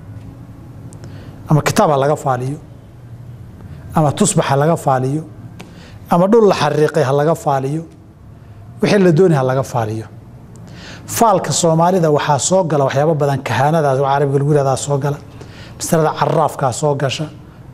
ama kitaab ha laga faaliyo ama tusbax ha laga faaliyo ama dhul la xariiqay ha laga faaliyo wixii la dooni ha laga faaliyo faalka soomaalida waxaa soo gala waxyaabo badan kahaanadaas oo carabiga lagu yihahdaa soo gala masalada caraafkaa soo gasha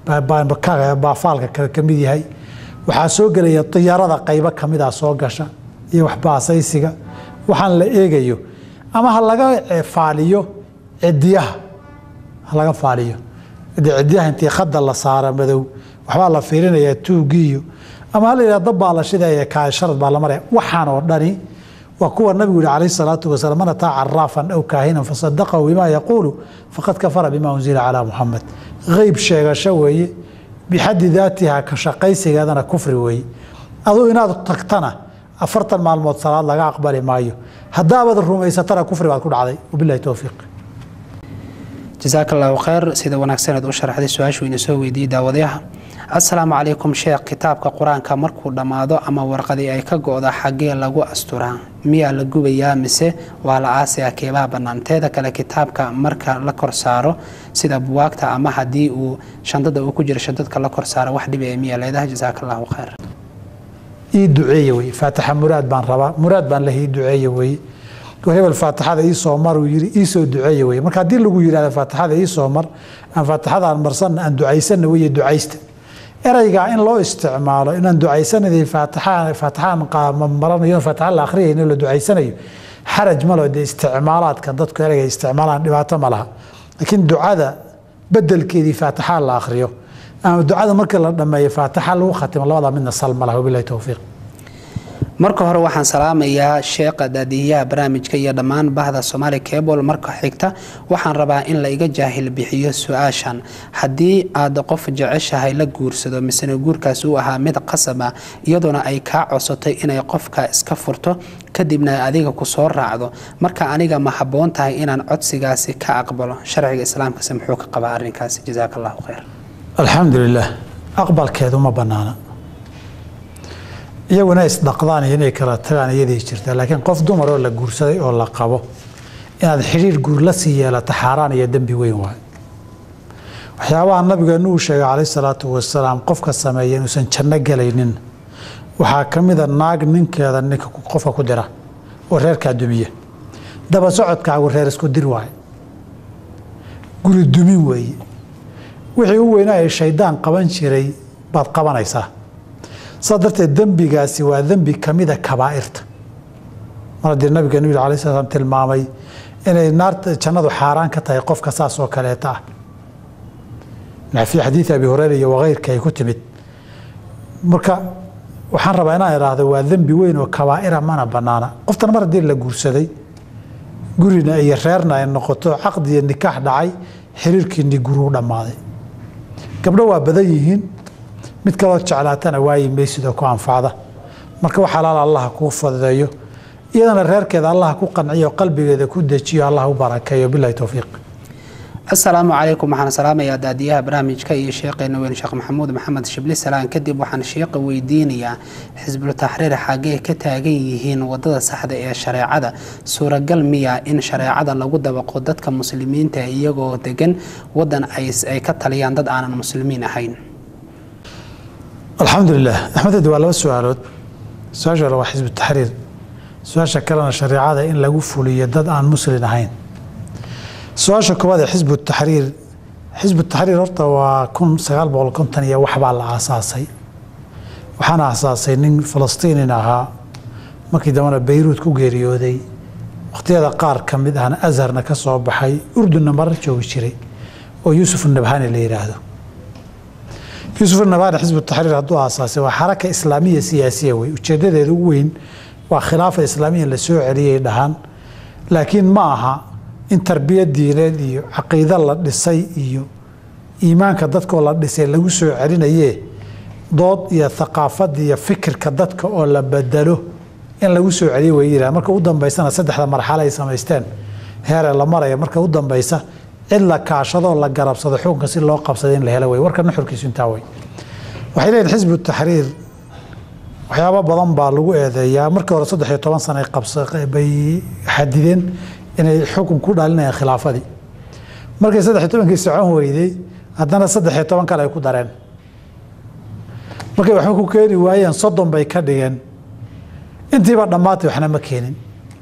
baa faalka ka mid yahay waxaa soo gelaya diyaarada qaybo kamida soo gasha iyo waxbaasaysiga waxaan la eegayo ama ha laga faaliyo cidiyaha ha laga faaliyo cidiyaha intii khada la saara madow waxbaa la fiirinayaa tuugiiyo ama ha la yidhah dabbaa la shidaya kaasharad baa la maraya waxaan oo dhani waa kuwa nabigu yihi calayhi salaatu wasalaam man ataa caraafan aw kaahinan fasadaqahu bima yaquulu faqad kafara bima unzila calaa muxamed qeyb sheegasho weeye bixaddi daatiha ka shaqaysigeedana kufri weeye aduu inaad tagtana afartan maalmood salaad laga aqbali maayo haddaabaad rumaysatana kufri baad ku dhacday wabilahi towfiiq jasaaka allahu kheyr sida wanaagsaneed u sharaxday su-aashu ina soo weydiiyey daawadayaha assalaamu calaykum sheekh kitaabka qur-aanka markuu dhammaado ama warqadii ay ka go-da xaggee lagu asturaa miyaa la gubayaa mise waa la aasaya keebaha bannaan teeda kale kitaabka marka la kor saaro sida buwaagta ama haddii uu shandada uu ku jiro shandadka la kor saaro wax dhibaya miyaa leedahay jasaaka allahu kheyr ii duceeye weye faatixa muraad baan rabaa muraad baan leh ii duceeye weye hebel faatixada iisoo mar uu yiri iisoo duceeye weye marka haddii lagu yidhahda faatixada iisoo mar aan faatixadaan marsanna aan ducaysanna weye ducaysta ereygaa in loo isticmaalo inaan ducaysanayay faatixaan faatixaan maranayo faatixa la akhriyayno la ducaysanayo xaraj malo dee isticmaalaadkan dadku ereyga isticmaalaan dhibaato ma laha laakiin ducada bedelkeedii faatixa la akhriyo ama ducada marka la dhammeeyo faatixa lagu khatimo labada midna sal ma laha wabilahi towfiiq marka hore waxaan salaamayaa sheekha daadiyaha barnaamijka iyo dhammaan bahda soomaali cebol marka xigta waxaan rabaa in la iga jaahil bixiyo su-aashan haddii aad qof jeceshahay la guursado misena guurkaas uu ahaa mid qasab ah iyadoona ay kaa codsatay inay qofka iska furto kadibna adiga ku soo raacdo marka aniga ma habboon tahay inaan codsigaasi ka aqbalo sharciga islaamkase muxuu ka qabaa arrinkaasi jasaaka allahu khayr alxamdu lilah aqbalkeedu ma banaana iyaguna isdhaqdaan iyo inay kala tagaan iyadii jirta laakiin qof dumar oo la guursaday oo la qabo inaad xidhiir guur la sii yeelato xaaraan iyo dembi weyn waay waxyaabaha nabigeenu uu sheegay calayh salaatu wasalaam qofka sameeya inuusan janno gelaynin waxaa ka mida naag ninkeeda ninka qofka ku dira oo reerkaa dumiya daba socodkaagu reer isku dir waay guri dumin weeye wixii u weynaa ee shaydaan qaban jiray baad qabanaysaa saa darteed dembigaasi waa dembi ka mida kabaa'irta mar haddii nabigeenu yidhi alai sla slam tilmaamay inay naarta jannadu xaaraan ka tahay qofka saas oo kaleeta ah fii xadiidi abi hureyra iyo wakeyrka ay ku timid marka waxaan rabaa inaan idhaahdo waa dembi weyn oo kabaa'ira mana banaana qoftan mar haddii la guursaday gurina iyo reerna ay noqoto caqdi iyo nikaax dhacay xiriirkiini guruu dhammaaday gabdho waa badan yihiin mid kaloo jeclaatana waayi maysidoo ku anfacda marka wax alaal allah kuu fududeeyo iyadana reerkeeda allah ku qanciyo qalbigeeda ku dejiyo allah u barakeeyo bilahi towfiiq asalaamu calaykum waxaan salaamayaa daadiyaha barnaamijka iyo sheekheena weyn sheekh maxamuud maxamed shibli salaan kadib waxaan sheeqa weydiinayaa xisbul taxriir xaggee ka taagan yihiin wadada saxda ee shareecada suuragal miya in shareecada lagu dabaqo dadka muslimiinta iyagoo degan wadan ay ka taliyaan dad aanan muslimiin ahayn alxamdu lilah axmeded waa laba su-aalood su-aasha hore waa xisbu taxriir su-aasha kalena shareecada in lagu fuliyo dad aan muslin ahayn su-aasha koowaad ee xisbu taxriir xisbu taxriir horta waa kun sagaal boqol konton iyo waxbaa la aasaasay waxaana aasaasay nin falastiinin ahaa markii dambena bayruud ku geeriyooday wakhtiyada qaar ka mid ahna azharna ka soo baxay urdunna marar joogi jiray oo yuusuf nabhani la yidhaahdo yuusuf nabhani xisbu taxriir hadduu aasaasay waa xaraka islaamiya siyaasiya wey ujeedadeeda ugu weyn waa khilaafa islaamiya la soo celiyay dhahaan laakiin ma aha in tarbiya diineed iyo caqiido la dhisay iyo iimaanka dadkoo la dhisay lagu soo celinayee dood iyo thaqaafada iyo fikirka dadka oo la bedelo in lagu soo celiyo way yidhaha marka u dambaysana saddexda marxalo ay samaysteen heeree la maraya marka u dambaysa cid la kaashadoo la garabsado xukunka si loo qabsada in la helo wey warka nuxurkiisu intaa wey waxay leeyihin xisbu taxriir waxyaabo badan baa lagu eedeeyaa markii hore saddex iyo toban sana bay xadideen inay xukun ku dhalinayaan khilaafadii markay saddex iyo tobankii socon weyday haddana saddex iyo toban kale ay ku dareen markay waxba ku keeni waayeen soddon bay ka dhigeen intiiba dhammaatay waxna ma keenin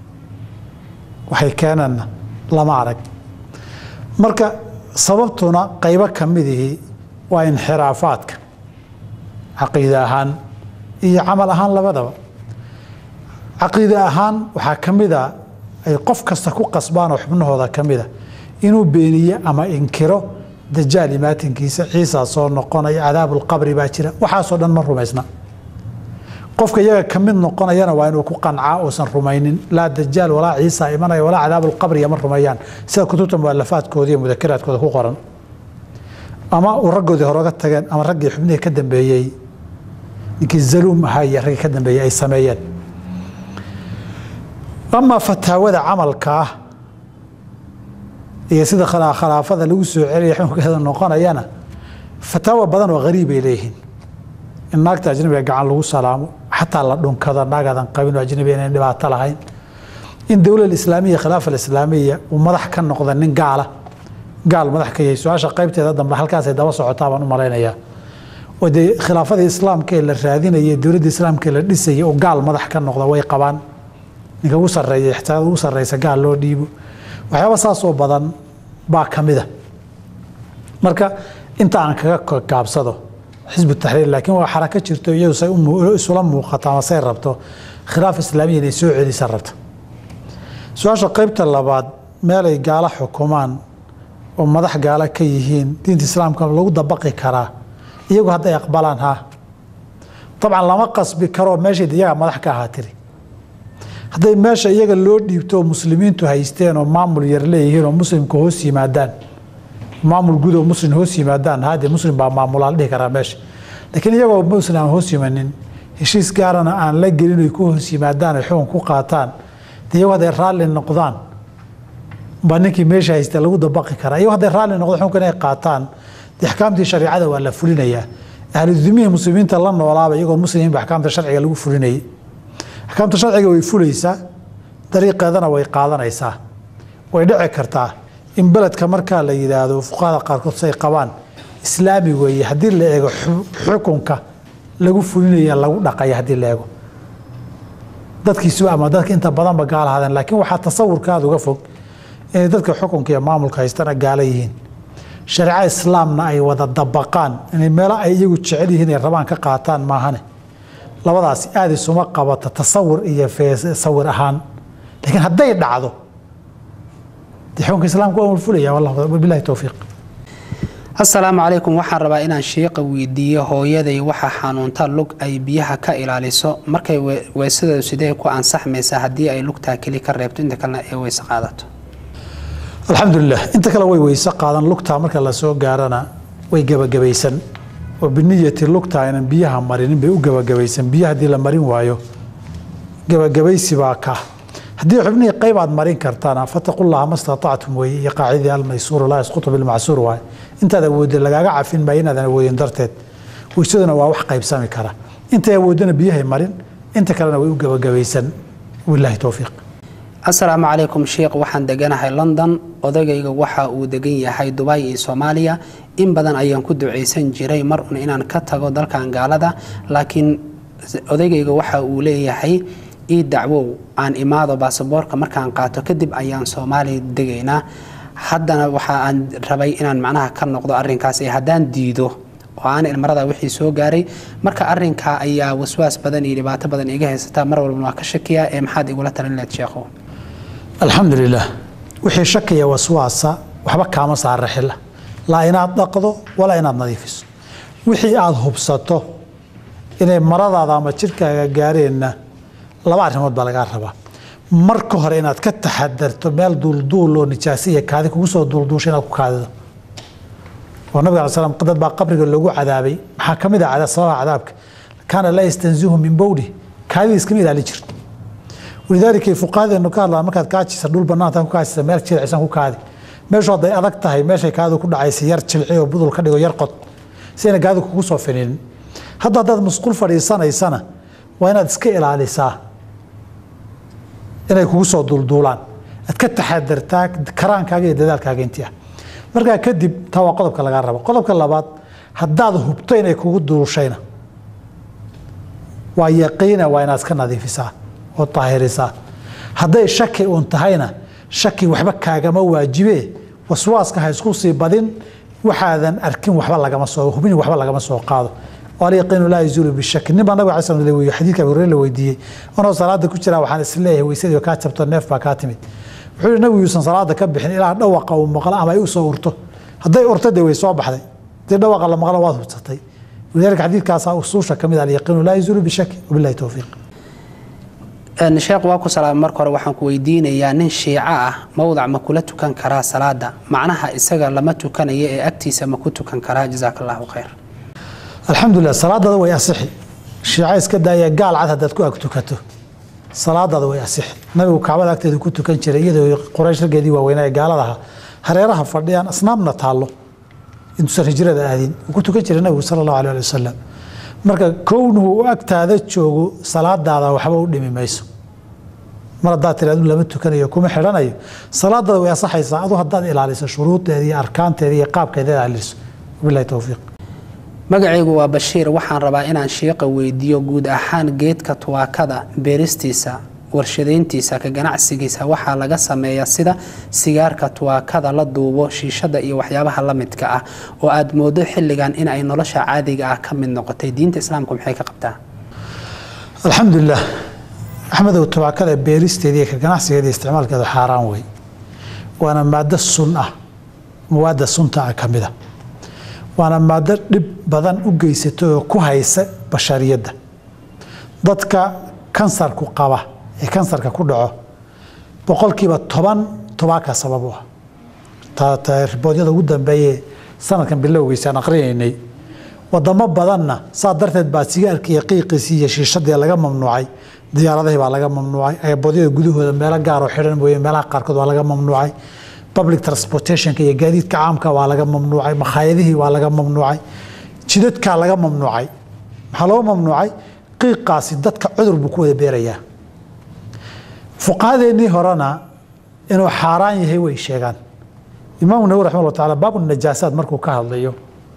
waxay keeneenna lama arag marka sababtuna qaybo ka midihii waa inxiraafaadka caqiide ahaan iyo camal ahaan labadaba caqiide ahaan waxaa ka mid a ay qof kasta ku qasbaan oo xubnahooda ka mida inuu beeniye ama inkiro dajaal imaatinkiisa ciisa soo noqonaya cadaabulqabri baa jira waxaasoo dhan ma rumaysna qofka iyaga ka mid noqonayana waa inuu ku qancaa uusan rumaynin laa dajaal walaa ciisa imanaya walaa cadaabulqabriya ma rumeeyaan sida kutubta mualafaadkooda iyo mudakaraadkooda ku qoran ama uu raggoodii horega tageen ama raggii xubnihii ka dambeeyey ninkii zaluum ahaa iyo raggii ka dambeeyey ay sameeyeen amaa fataawada camalka ah iyo sida khalaafada lagu soo celaya xukunkeeda noqonayana fataawa badan oo hariib ay leeyihiin in naagta ajnabiga gacan lagu salaamo xataa la dhunkado naagadan qabin oo ajnabiga inayn dhibaato lahayn in dowlad islaamiya khilaafa islaamiya uu madax ka noqda nin gaala gaal madax ka yahay su-aasha qaybteeda dambe halkaasay daba socotaa baan u malaynayaa oo dee khilaafadii islaamka ee la raadinaya dowladda islaamka ee la dhisaya oo gaal madax ka noqda way qabaan ninka ugu sareeya ixtiyaad ugu sarreysa gaal loo dhiibo waxyaaba saasoo badan baa ka mida marka inta aan kaga gaabsado xisbu taxriir laakiin waa xarako jirto iyadu say isula muuqato ama say rabto khilaaf islaamiya inay soo celisa rabta su-aasha qaybta labaad meelay gaalo xukumaan oo madax gaalo ka yihiin diinta islaamka lagu dabaqi karaa iyagu hadday aqbalaan ha dabcan lama qasbi karoo meeshay iyagaa madax ka ahaa tiri hadday meesha iyaga loo dhiibto oo muslimiintu haysteen oo maamul yar leeyihiin oo muslimka hoos yimaadaan maamul guud oo muslim hoos yimaadaan haddee muslim baa maamulaa la dhihi karaa meesha laakiin iyagoo muslim aan hoos yimanin heshiis gaarana aan la gelin ay ku hoos yimaadaan ay xukun ku qaataan dee iyagu hadday raalli noqdaan baa ninkii meesha haysta lagu dabaqi karaa iyagu hadday raalli noqdo xukunkan ay qaataan dee axkaamtii shariicada waa la fulinayaa ahludimihii muslimiinta la noolaaba iyagoon muslimiin ba axkaamta sharciga lagu fulinayay axkaamta sharciga way fulaysaa dariiqeedana way qaadanaysaa way dhici kartaa in beledka markaa la yidhaahdo fuqahada qaarkood say qabaan islaami weeye haddii la eego xukunka lagu fulinaya lagu dhaqaya haddii la eego dadkiisuba ama dadka inta badanba gaala hadeen laakiin waxaa tasawurkaada uga fog inay dadka xukunka iyo maamulka haystana gaala yihiin shareeco islaamna ay wada dabaqaan inay meelo ay iyagu jecel yihiin ay rabaan ka qaataan maahane labadaasi aada isuma qabata tasawur iyo sawir ahaan laakiin hadday dhacdo dee xukunka islaamka waa fulaya wabilahi towfiiq asalaamu calaykum waxaan rabaa inaan shiiqa weydiiyo hooyaday waxaa xanuunta lug ay biyaha ka ilaaliso markay weysada sidee ku ansaxmaysaa haddii ay lugtaa keli ka reebto inta kalena ee weyse qaadato alxamdulilah inta kale way weyse qaadan lugtaa marka lasoo gaarana way gebagabaysan oo biniyati lugtaa aynan biyaha marinin bay u gebagabaysan biyo haddii la marin waayo gebagabaysi baa ka haddii xubnihii qayb aad marin kartaana fataqullaha ma statactum weeye iyo qaacidii almaysuuru laa yasqutu bilmacsuur waaye intaad awoodda lagaaga cafin maayo inaadan awoodin darteed weysaduna waa wax qaybsami kara intay awoodana biyahay marin inta kalena way u gebagabaysan wilahi towfiiq asalaamu calaykum sheikh waxaan deganahay london odagayga waxa uu degan yahay dubay iyo soomaaliya in badan ayaan ku ducaysan jiray mar un inaan ka tago dalkan gaalada laakiin odaygayga waxa uu leeyahay ii dacwow aan imaado baasaboorka markaan qaato kadib ayaan soomaaliya degaynaa haddana waxa aan rabay inaan macnaha ka noqdo arinkaas ee haddaan diido oo aan ilmarada wixii soo gaaray marka arinkaa ayaa waswaas badan iyo dhibaato badan iga haysataa mar walbana waa ka shakiya ee maxaad igula talin leed sheekhow alxamdu lilah wixii shakiya waswaasa waxba kaama saara xilla laa inaad dhaqdo walaa inaad nadiifiso wixii aada hubsato inay maradaada ama jidhkaaga gaareenna laba arrimood baa lagaa rabaa marka hore inaad ka taxadarto meel duulduul oo nijaasiya kaadi kugu soo duulduusha inaad ku kaadido oo nabig ala slam dad baa qabriga loogu cadaabay maxaa ka mid ah sababaha cadaabka kaana laa yastanzihu min bowli kaadida iskama ilaali jirto walidaalika fuqahadeenu ka hadlaan markaad kaajisa dhul banaanta ku kaajisa meel jilcisan ku kaadi meeshu hadday adag tahay meeshay kaadidu ku dhacaysa yar jilci oo budul ka dhigo yar qod si ayna kaadidu kugu soo fininin hadda haddaad musqul fadhiisanaysana waa inaad iska ilaalisaa inay kugu soo duulduulaan aad ka taxadartaa karaankaaga iyo dadaalkaaga intii ah markaa kadib taa waa qodobka lagaa rabo qodobka labaad haddaad hubto inay kugu duushayna waa yaqiina waa inaad iska nadiifisaa oo daahirisaa hadday shaki uun tahayna shaki waxba kaagama waajibe waswaaska ha isku sii badin waxaadan arkin waxba lagama soo hubin waxba lagama soo qaado alyaqiinu laa yazuulu bishaki nin baa nabig ala slam weydiye xadiidka abi hureyre la weydiiyey anoo salaada ku jiraa waxaan is leeyahay weysadii kaa jabto neef baa kaa timid wuxuu yihi nabigu yuusan salaada ka bixin ilaa dhawaqa uu maqlo ama ay u soo urto hadday urto dee way soo baxday hadii dhawaqa la maqlo waad hubsatay walidaalika xadiidkaasaa usuusha ka mid alyaqiinu laa yazuulu bishaki wabillahi towfiiq sheekh waa ku salaamay marka hore waxaan ku weydiinayaa nin shiico ah mowdac ma kula tukan karaa salaada macnaha isaga lama tukanayo ee agtiisa ma ku tukan karaa jazaaka allahu khayr alxamdulilah salaadaada way asixi shiica iska daaya gaal cad haddaad ku ag tukato salaadaada way asixi nabigu kacbada agteeda ku tukan jiray iyadoo quraysh raggeedii waaweynaa ee gaaladaha hareeraha fadhiyaan asnaamna taallo intuusan hijrada aadin uu ku tukan jiray nabigu sala allahu alay ali wasalam marka kownuhu u agtaada joogo salaadaada waxba u dhimi mayso mar haddaad tiraadu lama tukanayo kuma xidhanayo salaadaada way asaxaysaa adu haddaad ilaaliso shuruudeeda iyo arkaanteeda iyo qaabkeeda ilaaliso wabillahi towfiiq magacaygu waa bashiir waxaan rabaa inaan shiiqa weydiiyo guud ahaan geedka tuwaakada beeristiisa warshadeyntiisa ka ganacsigiisa waxaa laga sameeyaa sida sigaarka tuwaakada la duubo shiishada iyo waxyaabaha la midka ah oo aad moodo xilligan in ay nolosha caadiga ah ka mid noqotay diinta islaamku maxay ka qabtaa alxamdulilah axmedow tubaakada beeristeeda iyo ka ganacsigeeda iyo isticmaalkeedu xaaraan wey waana maado sun ah mawaadda sunta ah ka mida waana maado dhib badan u geysata oo ku haysa bashariyadda dadka kansarku qaba ee kansarka ku dhaco boqolkiiba toban tubaaka sabab u ah riboodyada ugu dambeeye sanadkan bilowgiisaan aqrinaynay wadamo badanna saa darteed baa sigaarka iyo qiiqiisii iyo shiishadii laga mamnuucay diyaaradihii baa laga mamnuucay eeboodyada gudahooda meelo gaaroo xidhan mooye meelaha qaarkood waa laga mamnuucay public transportationka iyo gaadiidka caamka waa laga mamnuucay makhaayadihii waa laga mamnuucay jidadkaa laga mamnuucay maxaa loo mamnuucay qiiqaasi dadka cudur buu ku wada beerayaa fuqahadeennii horena inuu xaaraan yahay way sheegaan imaamu nawi raximah llah taala baabu najaasaad markuu ka hadlayo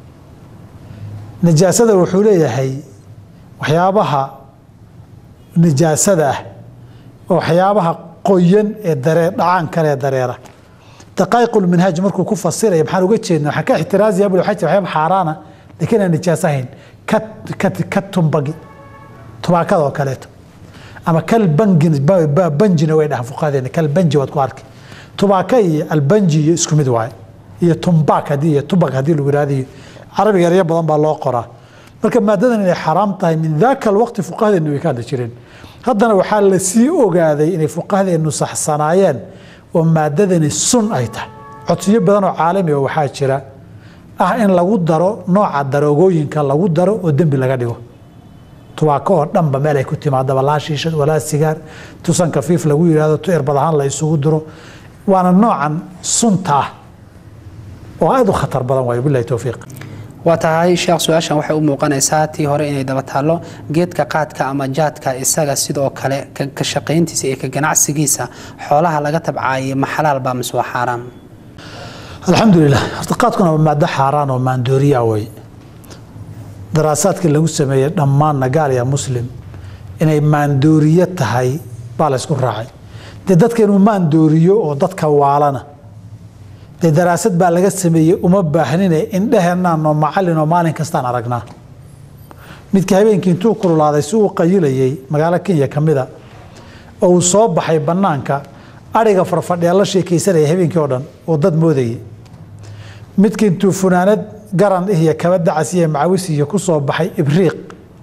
najaasada wuxuu leeyahay waxyaabaha najaasada ah oo waxyaabaha qoyan ee daree dhacaan kale ee dareera daqaa'iqulminhaaj markuu ku fasiraya maxaan uga jeedna waxaan ka ixtiraazaya buli waxaa jira waxyaaba xaaraana laakiin aan najaaso ahayn ka ka ka tumbagi tubaakada oo kaleeto ama kal bangin banjina way dhahaan fuqahadeena kal banji waad ku arki tubaaka iyo albanji iyo isku mid waaye iyo tumbak haddii iyo tubak haddii lagu yihahdo iyo carabiga eryo badan baa loo qoraa marka maadadan inay xaraam tahay min daaka alwaqti fuqahadeenu way ka hadli jireen haddana waxaa la sii ogaaday inay fuqahadeenu saxsanaayeen oo maadadani sun ay tahay codsiyo badan oo caalami oo waxaa jira ah in lagu daro nooca daroogooyinka lagu daro oo dembi laga dhigo tubaako oo dhanba meel ay ku timaadaba laa shiishad walaa sigaar tusan kafiif lagu yidhahdo tu erbad ahaan la isugu diro waana noocan sunta ah oo aada u khatar badan waayo bilahi towfiiq waa tahay sheekh su-aashan waxay u muuqanaysaa tii hore inay daba taallo geedka qaadka ama jaadka isaga sidoo kale ka shaqayntiisa iyo ka ganacsigiisa xoolaha laga tabcaayay ma xalaal baa mise waa xaaraan alxamdulilah horta qaadkuna waa maado xaaraan oo maandooriya wey daraasaadkii lagu sameeyey dhammaanna gaal ya muslim inay maandooriyo tahay baa la ysku raacay dee dadka inuu maandooriyo oo dadka waalana dee daraasad baa laga sameeyey uma baahnine indheheennaanoo macalinoo maalin kastaan aragnaa midka habeenkii intuu kululaaday si uu qayilayey magaalo kenya ka mida oo uu soo baxay bannaanka adhiga farfadhiya la sheekaysanaya habeenkii oo dhan oo dad moodayay midka intuu funaanad garan iyo kaba dacas iyo macawis iyo ku soo baxay ibriiq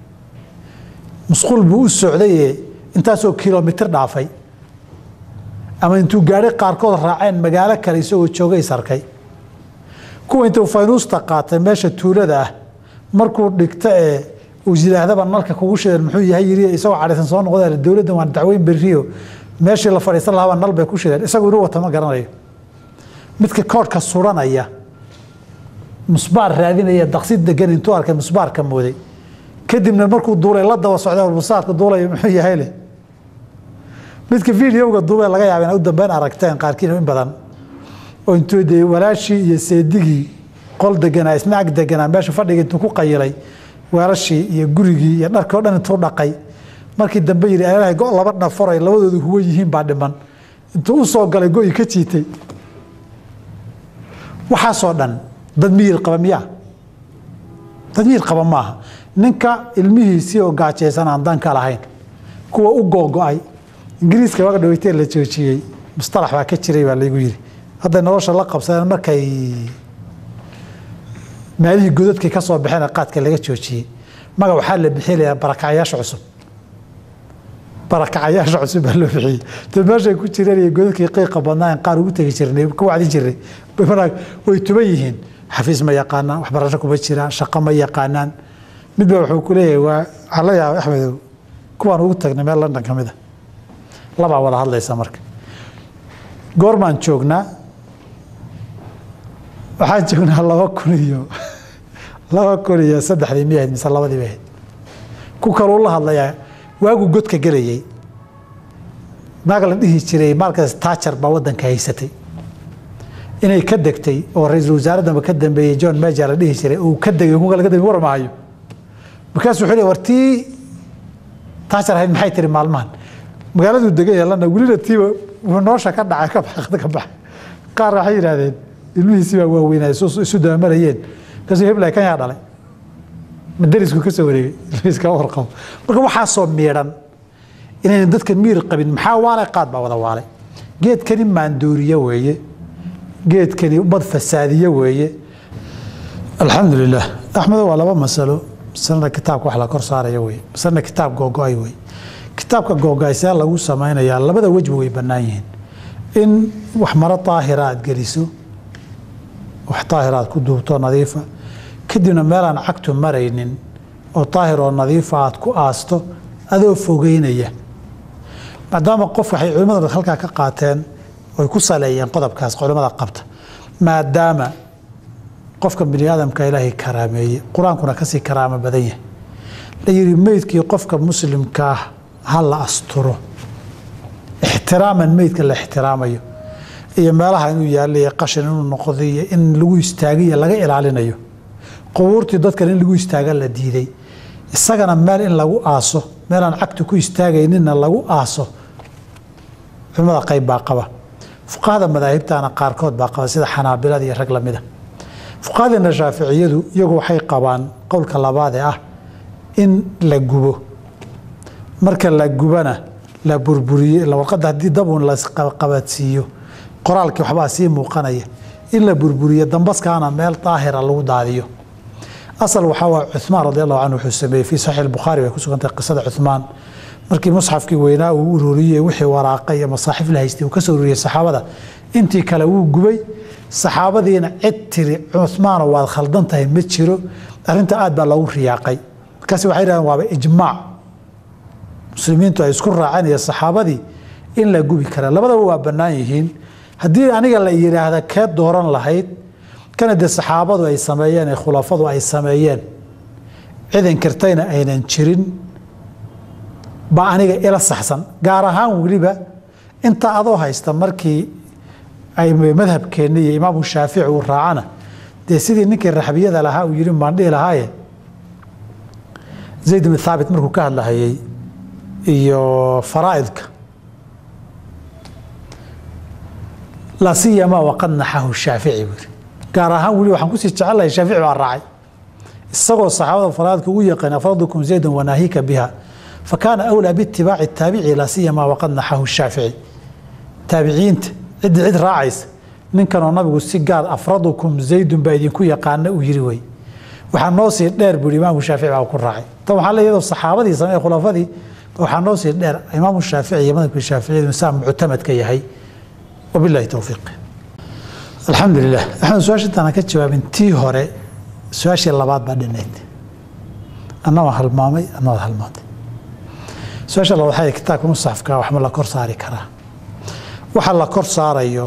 musquul buu u socdaye intaasoo kilomitir dhaafay ama intuu gaari qaarkood raaceen magaalo kale isagoo joogay sarkay kuwa intuu faynuusta qaatay meesha tuulada ah markuu dhigto ee uu yidhaahdaba nalka kugu shideen muxuu yahay yiri isagoo cadhaysan soo noqda dowladdan waan dacweyn berriyo meeshii la fadhiisan lahaaba nal bay ku shideen isagu inuu wata ma garanayo midka koodhka suranaya musbaar raadinaya daqsid degan intuu arkay musbaarka mooday kadibna markuu duulay la daba socday hormusaadka duulaya muxuu yahay leh midka videoga duubee laga yaaba ina u dambeyn aragteen qaarkiin in badan oo intuu dee walaashii iyo seedigii qol deganaa isna ag deganaa meesha fadhiga intuu ku qayilay weelashii iyo gurigii iyo dharkii o dhan intuu dhaqay markii dambe yidhi ilahay go laba dhafaray labadoodu huwan yihiin baa dhiman intuu u soo galay go-i ka jiitay waxaasoo dhan dad miyir qaba miyaa dad miyir qaba maaha ninka ilmihiisii oo gaajaysan aan danka lahayn kuwa u googo-ay ingiriiska waga dhaweytee la joojiyey mustalax baa ka jiray baa laygu yidhi hadday nolosha la qabsadeen markay meelihii godadkii ka soo baxeen qaadka laga joojiyey maga waxaa la bixinayaa barakacayaasha cusub barakacayaasha cusub baa loo bixiyey dad meeshay ku jireen iyo godadkii qiiqa badnaa qaar ugu tegi jirnay ka wacdin jirnay way tuban yihiin xafiis ma yaqaanaan waxbarasho kuma jiraan shaqo ma yaqaanaan midba wuxuu ku leeyahay waa waxaa la yaaba axmedow kuwaan ugu tagnay meel london ka mid a labaa wada hadlaysa marka goormaan joognaa waxaan joognaa laba kun iyo laba kun iyo saddexdii miya ahayd mise labadii bay ahayd ku kaluu la hadlayaa waagu godka gelayay naag la dhihi jiray maalkaas taajar baa waddanka haysatay inay ka degtay oo ra-iisul wasaaraddanba ka dambeeyey john meja la dhihi jiray uu ka degay kuka laga dambeey war mahayo markaasuu wuxuu leey war tii taajar ahayd maxay tiri maalmahan magaaladuu degan yeelana welina tiiba wuxuu noosha ka dhacay ka baaqda ka baxay qaar waxay yidhahdeen ilmihiisii baa waaweynaa isu dabamarayeen kaasuu heblay kan yaa dhalay ma derisku ka soo wareegay ilmihiis kama warqabo marka waxaasoo miidhan inaynan dadka miir qabin maxaa waalay qaad baa wada waalay geedkani maandooriye weeye geedkani ummad fasaadiye weeye alxamdu lilah axmedo waa laba masalo masalana kitaabka wax la kor saaraya weye masalana kitaab googo-ay weye kitaabka googo-aysaa lagu samaynayaa labada wejba way bannaan yihiin in wax maro daahira aad geliso wax daahira aad ku duubto nadiifa kadibna meelaan cagtu maraynin oo daahir oo nadiifa aad ku aasto adoo fogeynaya maadaama qof waxay culimmada halkaa ka qaateen oy ku saleeyeen qodobkaas culimmada qabta maadaama qofka bini aadamka ilaahay karaameeye qur-aankuna kasii karaamo badan yahay la yidhi meydkii qofka muslimka ah ha la asturo ixtiraaman meydka la ixtiraamayo iyo meelaha inuu yaallaiyo qashin inuu noqdo iyo in lagu istaagiyo laga ilaalinayo qubuurtii dadkan in lagu istaaga la diiday isagana meel in lagu aaso meelaan cagtu ku istaagayninna lagu aaso culimada qayb baa qaba fuqahada madaahibtana qaarkood baa qaba sida xanaabilada iyo rag lamida fuqahadeena shaaficiyadu iyagu waxay qabaan qowlka labaadee ah in la gubo marka la gubana la burburiye warqadda haddii dabuun lasqabadsiiyo qoraalkii waxbaa sii muuqanaya in la burburiyo dambaskaana meel daahira lagu daadiyo asal waxaa waa cumaan radi allahu canhu wuxuu sameeyey fii saxiix albukhaari bay ku sugantahay qisada cumaan markii musxafkii weynaa uu ururiyey wixii waraaqa iyo masaaxif la haystay uu ka soo ururiyey saxaabada intii kale wuu gubay saxaabadiina cid tiri cumaano waad khaldan tahay ma jiro arrinta aad baa loogu riyaaqay markaas waxay dhahdeen waaba ijmaac muslimiintu ay isku raaceen iyo saxaabadii in la gubi karaa labadaba waa bannaan yihiin haddii aniga la yidhaahda kee dooran lahayd kana dee saxaabadu ay sameeyeen ee khulafadu ay sameeyeen cidan kartayna aynan jirin baa aniga ila saxsan gaar ahaan weliba inta adoo haysta markii ay madhabkeenni iyo imaamu shaafici uu raacana dee sidii ninkii raxbiyada lahaa uu yidhi baan dhihi lahaaye zayd ibn thaabit markuu ka hadlahayey iyo faraa'idka laa siyamaa waqad naxahu shaafici buu yidhi gaar ahaan weli waxaan kusii jecelahay shaafici baa raacay isagoo saxaabada faraa'idka ugu yaqaan afradukum zaydan wanaahika biha fakaana awlaa biitibaaci taabici laa siyamaa waqad naxahu shaafici taabiciinta ciddii cid raacaysa ninkanoo nabigu si gaar afradukum zaydun baa idinku yaqaana uu yiri wey waxaa noo sii dheer buu imaamu shaafici baa ku raacay tan waxaa le iyadoo saxaabadii samee khulafadii waxaa noo sii dheer imaamu shaafici iyo madhabka shaaficiyadu saa muctamadka yahay wabillahi towfiiq alxamdu lilah axmed su-aasha intaana ka jawaabin tii hore su-aashii labaad baa dhinayd anna waan halmaamay anna waad halmaantay su-aasha labaad waxay kitaabka musaxafka waxma la kor saari karaa waxa la kor saarayo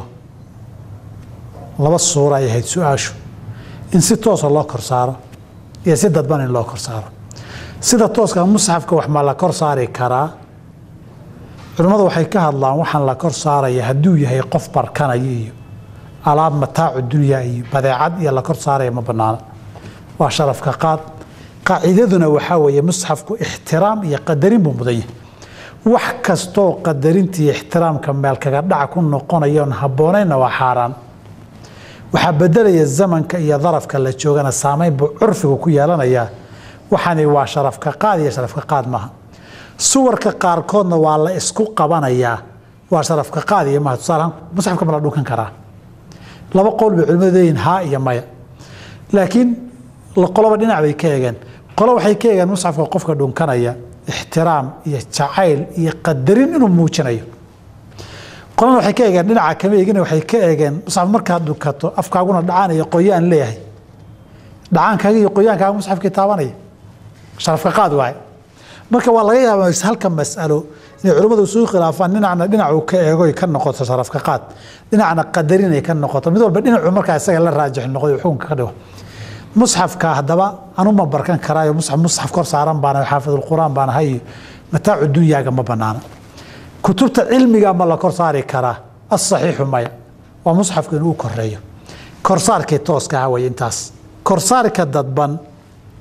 laba suura ay ahayd su-aashu in si toosa loo kor saaro iyo si dadban in loo kor saaro sida tooska musxafka wax ma la kor saari karaa culimmadu waxay ka hadlaan waxaan la kor saaraya hadduu yahay qof barkanaya iyo alaab mataacu dunya iyo badeecad iyo la kor saaraya ma banaana waa sharafka qaad qaacidaduna waxaa weeye musxafku ixtiraam iyo qadarin buu mudan yahay wax kastoo qadarintii ixtiraamka meel kaga dhaca ku noqonayoon habboonayna waa xaaraan waxaa bedelaya zamanka iyo darafka la joogana saamayn buu curfigu ku yeelanayaa waxani waa sharafka qaad iyo sharafka qaad maaha suwarka qaarkoodna waa la isku qabanayaa waa sharafka qaad iyo maaha tusaalahaan musxafka ma la dhunkan karaa laba qowl bay culimadu leeyihin haa iyo maya laakiin qoloba dhinac bay ka eegeen qolo waxay ka eegeen musxafka qofka dhunkanaya ixtiraam iyo jacayl iyo qadarin inuu muujinayo qolana waxay ka eegeen dhinaca kama eegin waxay ka eegeen musxaf markaad dhunkato afkaaguna dhacaan iyo qoyaan leeyahay dhacaankaaga iyo qoyaankaaga musxafkii taabanaya sharafka qaad waaye marka waa laga yaabaa halka mas'alo inay culimmadu isugu khilaafaan dhinacna dhinacuu ka eego ka noqoto sharafka qaad dhinacna qadarin ay ka noqoto mid walba dhinacu markaa isaga la raajix noqday xukunka ka dhigo musxafka haddaba anuma barkan karaayo musxaf musxaf kor saaran baana xaafidulquraan baan ahay mataacu dunyaaga ma banaana kutubta cilmiga ma la kor saari karaa asaxiixu maya waa musxafku inuu koreeyo korsaarkii tooska ah way intaas korsaarka dadban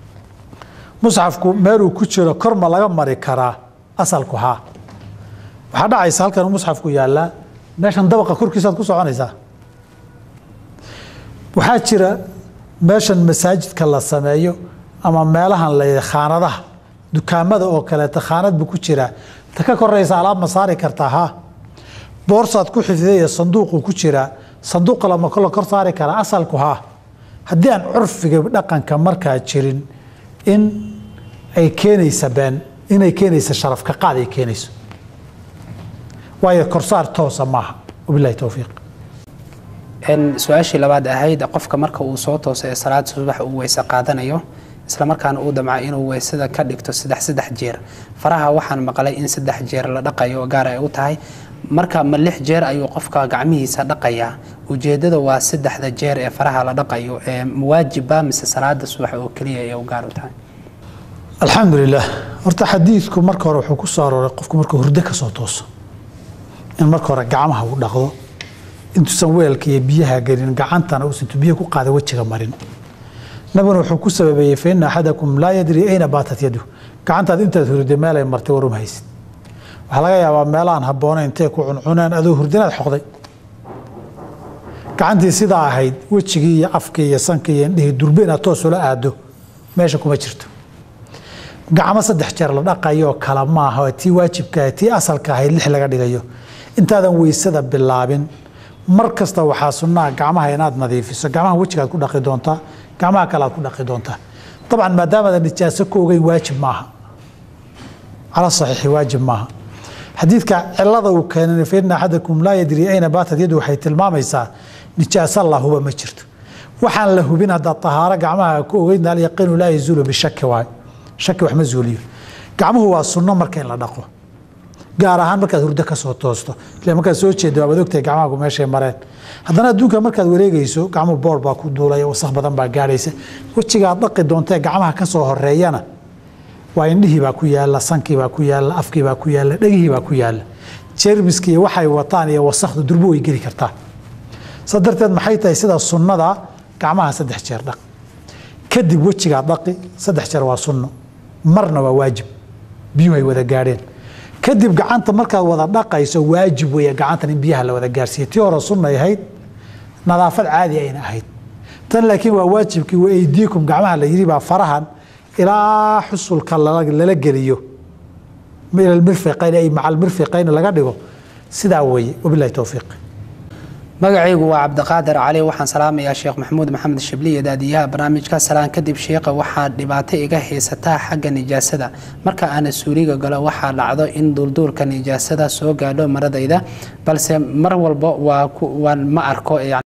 musxafku meeluu ku jiro kor ma laga mari karaa asalku haa waxaa dhacaysa halkan musxafku yaallaa meeshan dabaqa korkiisaad ku soconaysaa waxaa jira meeshan masaajidka la sameeyo ama meelahan la khaanadaha dukaamada oo kaleeta khaanad buu ku jiraa ta ka koraysa alaab ma saari kartaa ha boorsaad ku xifdaya sanduuquu ku jiraa sanduuqa lama la kor saari karaa asalku haa haddii aan curfiga dhaqanka markaa jirin in ay keenaysa been inay keenaysa sharafka qaad ay keenayso waayo korsaar toosa maaha wabilahi towfiiq su-aashii labaad ahayd qofka marka uu soo tooso ee salaada subax uu weyse qaadanayo islamarkaana uu damca inuu weysada ka dhigto saddex saddex jeer faraha waxaan maqlay in saddex jeer la dhaqayo oo gaar ay u tahay marka ma lix jeer ayuu qofka gacmihiisa dhaqayaa ujeedada waa saddexda jeer ee faraha la dhaqayo ee waajibba mise salaada subax oo keliya ee u gaar u tahay alxamdulilah horta xadiidku marka hore wuxuu ku soo arooray qofku markuu hurdo ka soo tooso in marka hore gacmaha uu dhaqdo intuusan weelka iyo biyaha gelin gacantana uusan biyo ku qaada wejiga marin nabiguna wuxuu ku sababeeyey fa ina axadakum laa yadri ayna baatat yadu gacantaad intaad hurday meel ay martay warum haysid waxaa laga yaabaa meelahaan habboona intay ku cuncuneen adoo hurdinaad xoqday gacantii sidaa ahayd wejigii iyo afkii iyo sankii iyo indhihii durbe inaad toos ula aado meesha kuma jirto gacmo saddex jeer la dhaqayoo kala maaha tii waajibka tii asalka ahayd lix laga dhigayo intaadan weysada bilaabin mar kasta waxaa sunnaha gacmaha inaad nadiifiso gacmaha wejigaad ku dhaqi doontaa gacmaha kale aad ku dhaqi doontaa dabcan maadaamaadan nijaaso ka ogeyn waajib maaha cala saxiixi waajib maaha xadiidka cilada uu keenay fa ina axadakum laa yadri ayna baatat yadu waxay tilmaamaysaa nijaaso la huba ma jirto waxaan la hubin haddaad tahaaro gacmaha ku ogeyn alyaqiinu laa yazuulu bishaki waay shaki wax ma zuuliyo gacmuhu waa sunno marka in la dhaqo gaar ahaan markaad hurdo ka soo toosto ile markaad soo jeeda waad ogtahay gacmahaagu meeshay mareen haddana adduunka markaad wareegayso gacmuhu boor baa ku duulaya wasakh badan baa gaadhaysa wejigaad dhaqi doontee gacmaha ka soo horeeyana waa indhihii baa ku yaala sankii baa ku yaala afkii baa ku yaala dhegihii baa ku yaala jermiski iyo waxay wataan iyo wasakhdu durbo way geli kartaa saa darteed maxay tahay sida sunnada gacmaha saddex jeer dhaq kadib wejigaad dhaqi saddex jeer waa sunno marna waa waajib biyuhu ay wada gaadheen kadib gacanta markaad wada dhaqayso waajib weeye gacantan in biyaha la wada gaarsiiya tii hore sunnay ahayd nadaafad caadi ayna ahayd tan laakiin waa waajibkii wa aydiikum gacmaha la yidhi baa farahan ilaa xusulka lala geliyo ila mirfiqayn ay maca almirfiqayn laga dhigo sidaa weeye wabilahi towfiiq magacaygu waa cabdiqaadir cali waxaan salaamayaa sheekh maxamuud maxamed shibliye daadiyaha barnaamijka salaan kadib sheekha waxaa dhibaato iga haysataa xagga nijaasada marka aana suuliga galo waxaa dhacdo in duulduulka nijaasada soo gaadho maradayda balse mar walba waa ma arko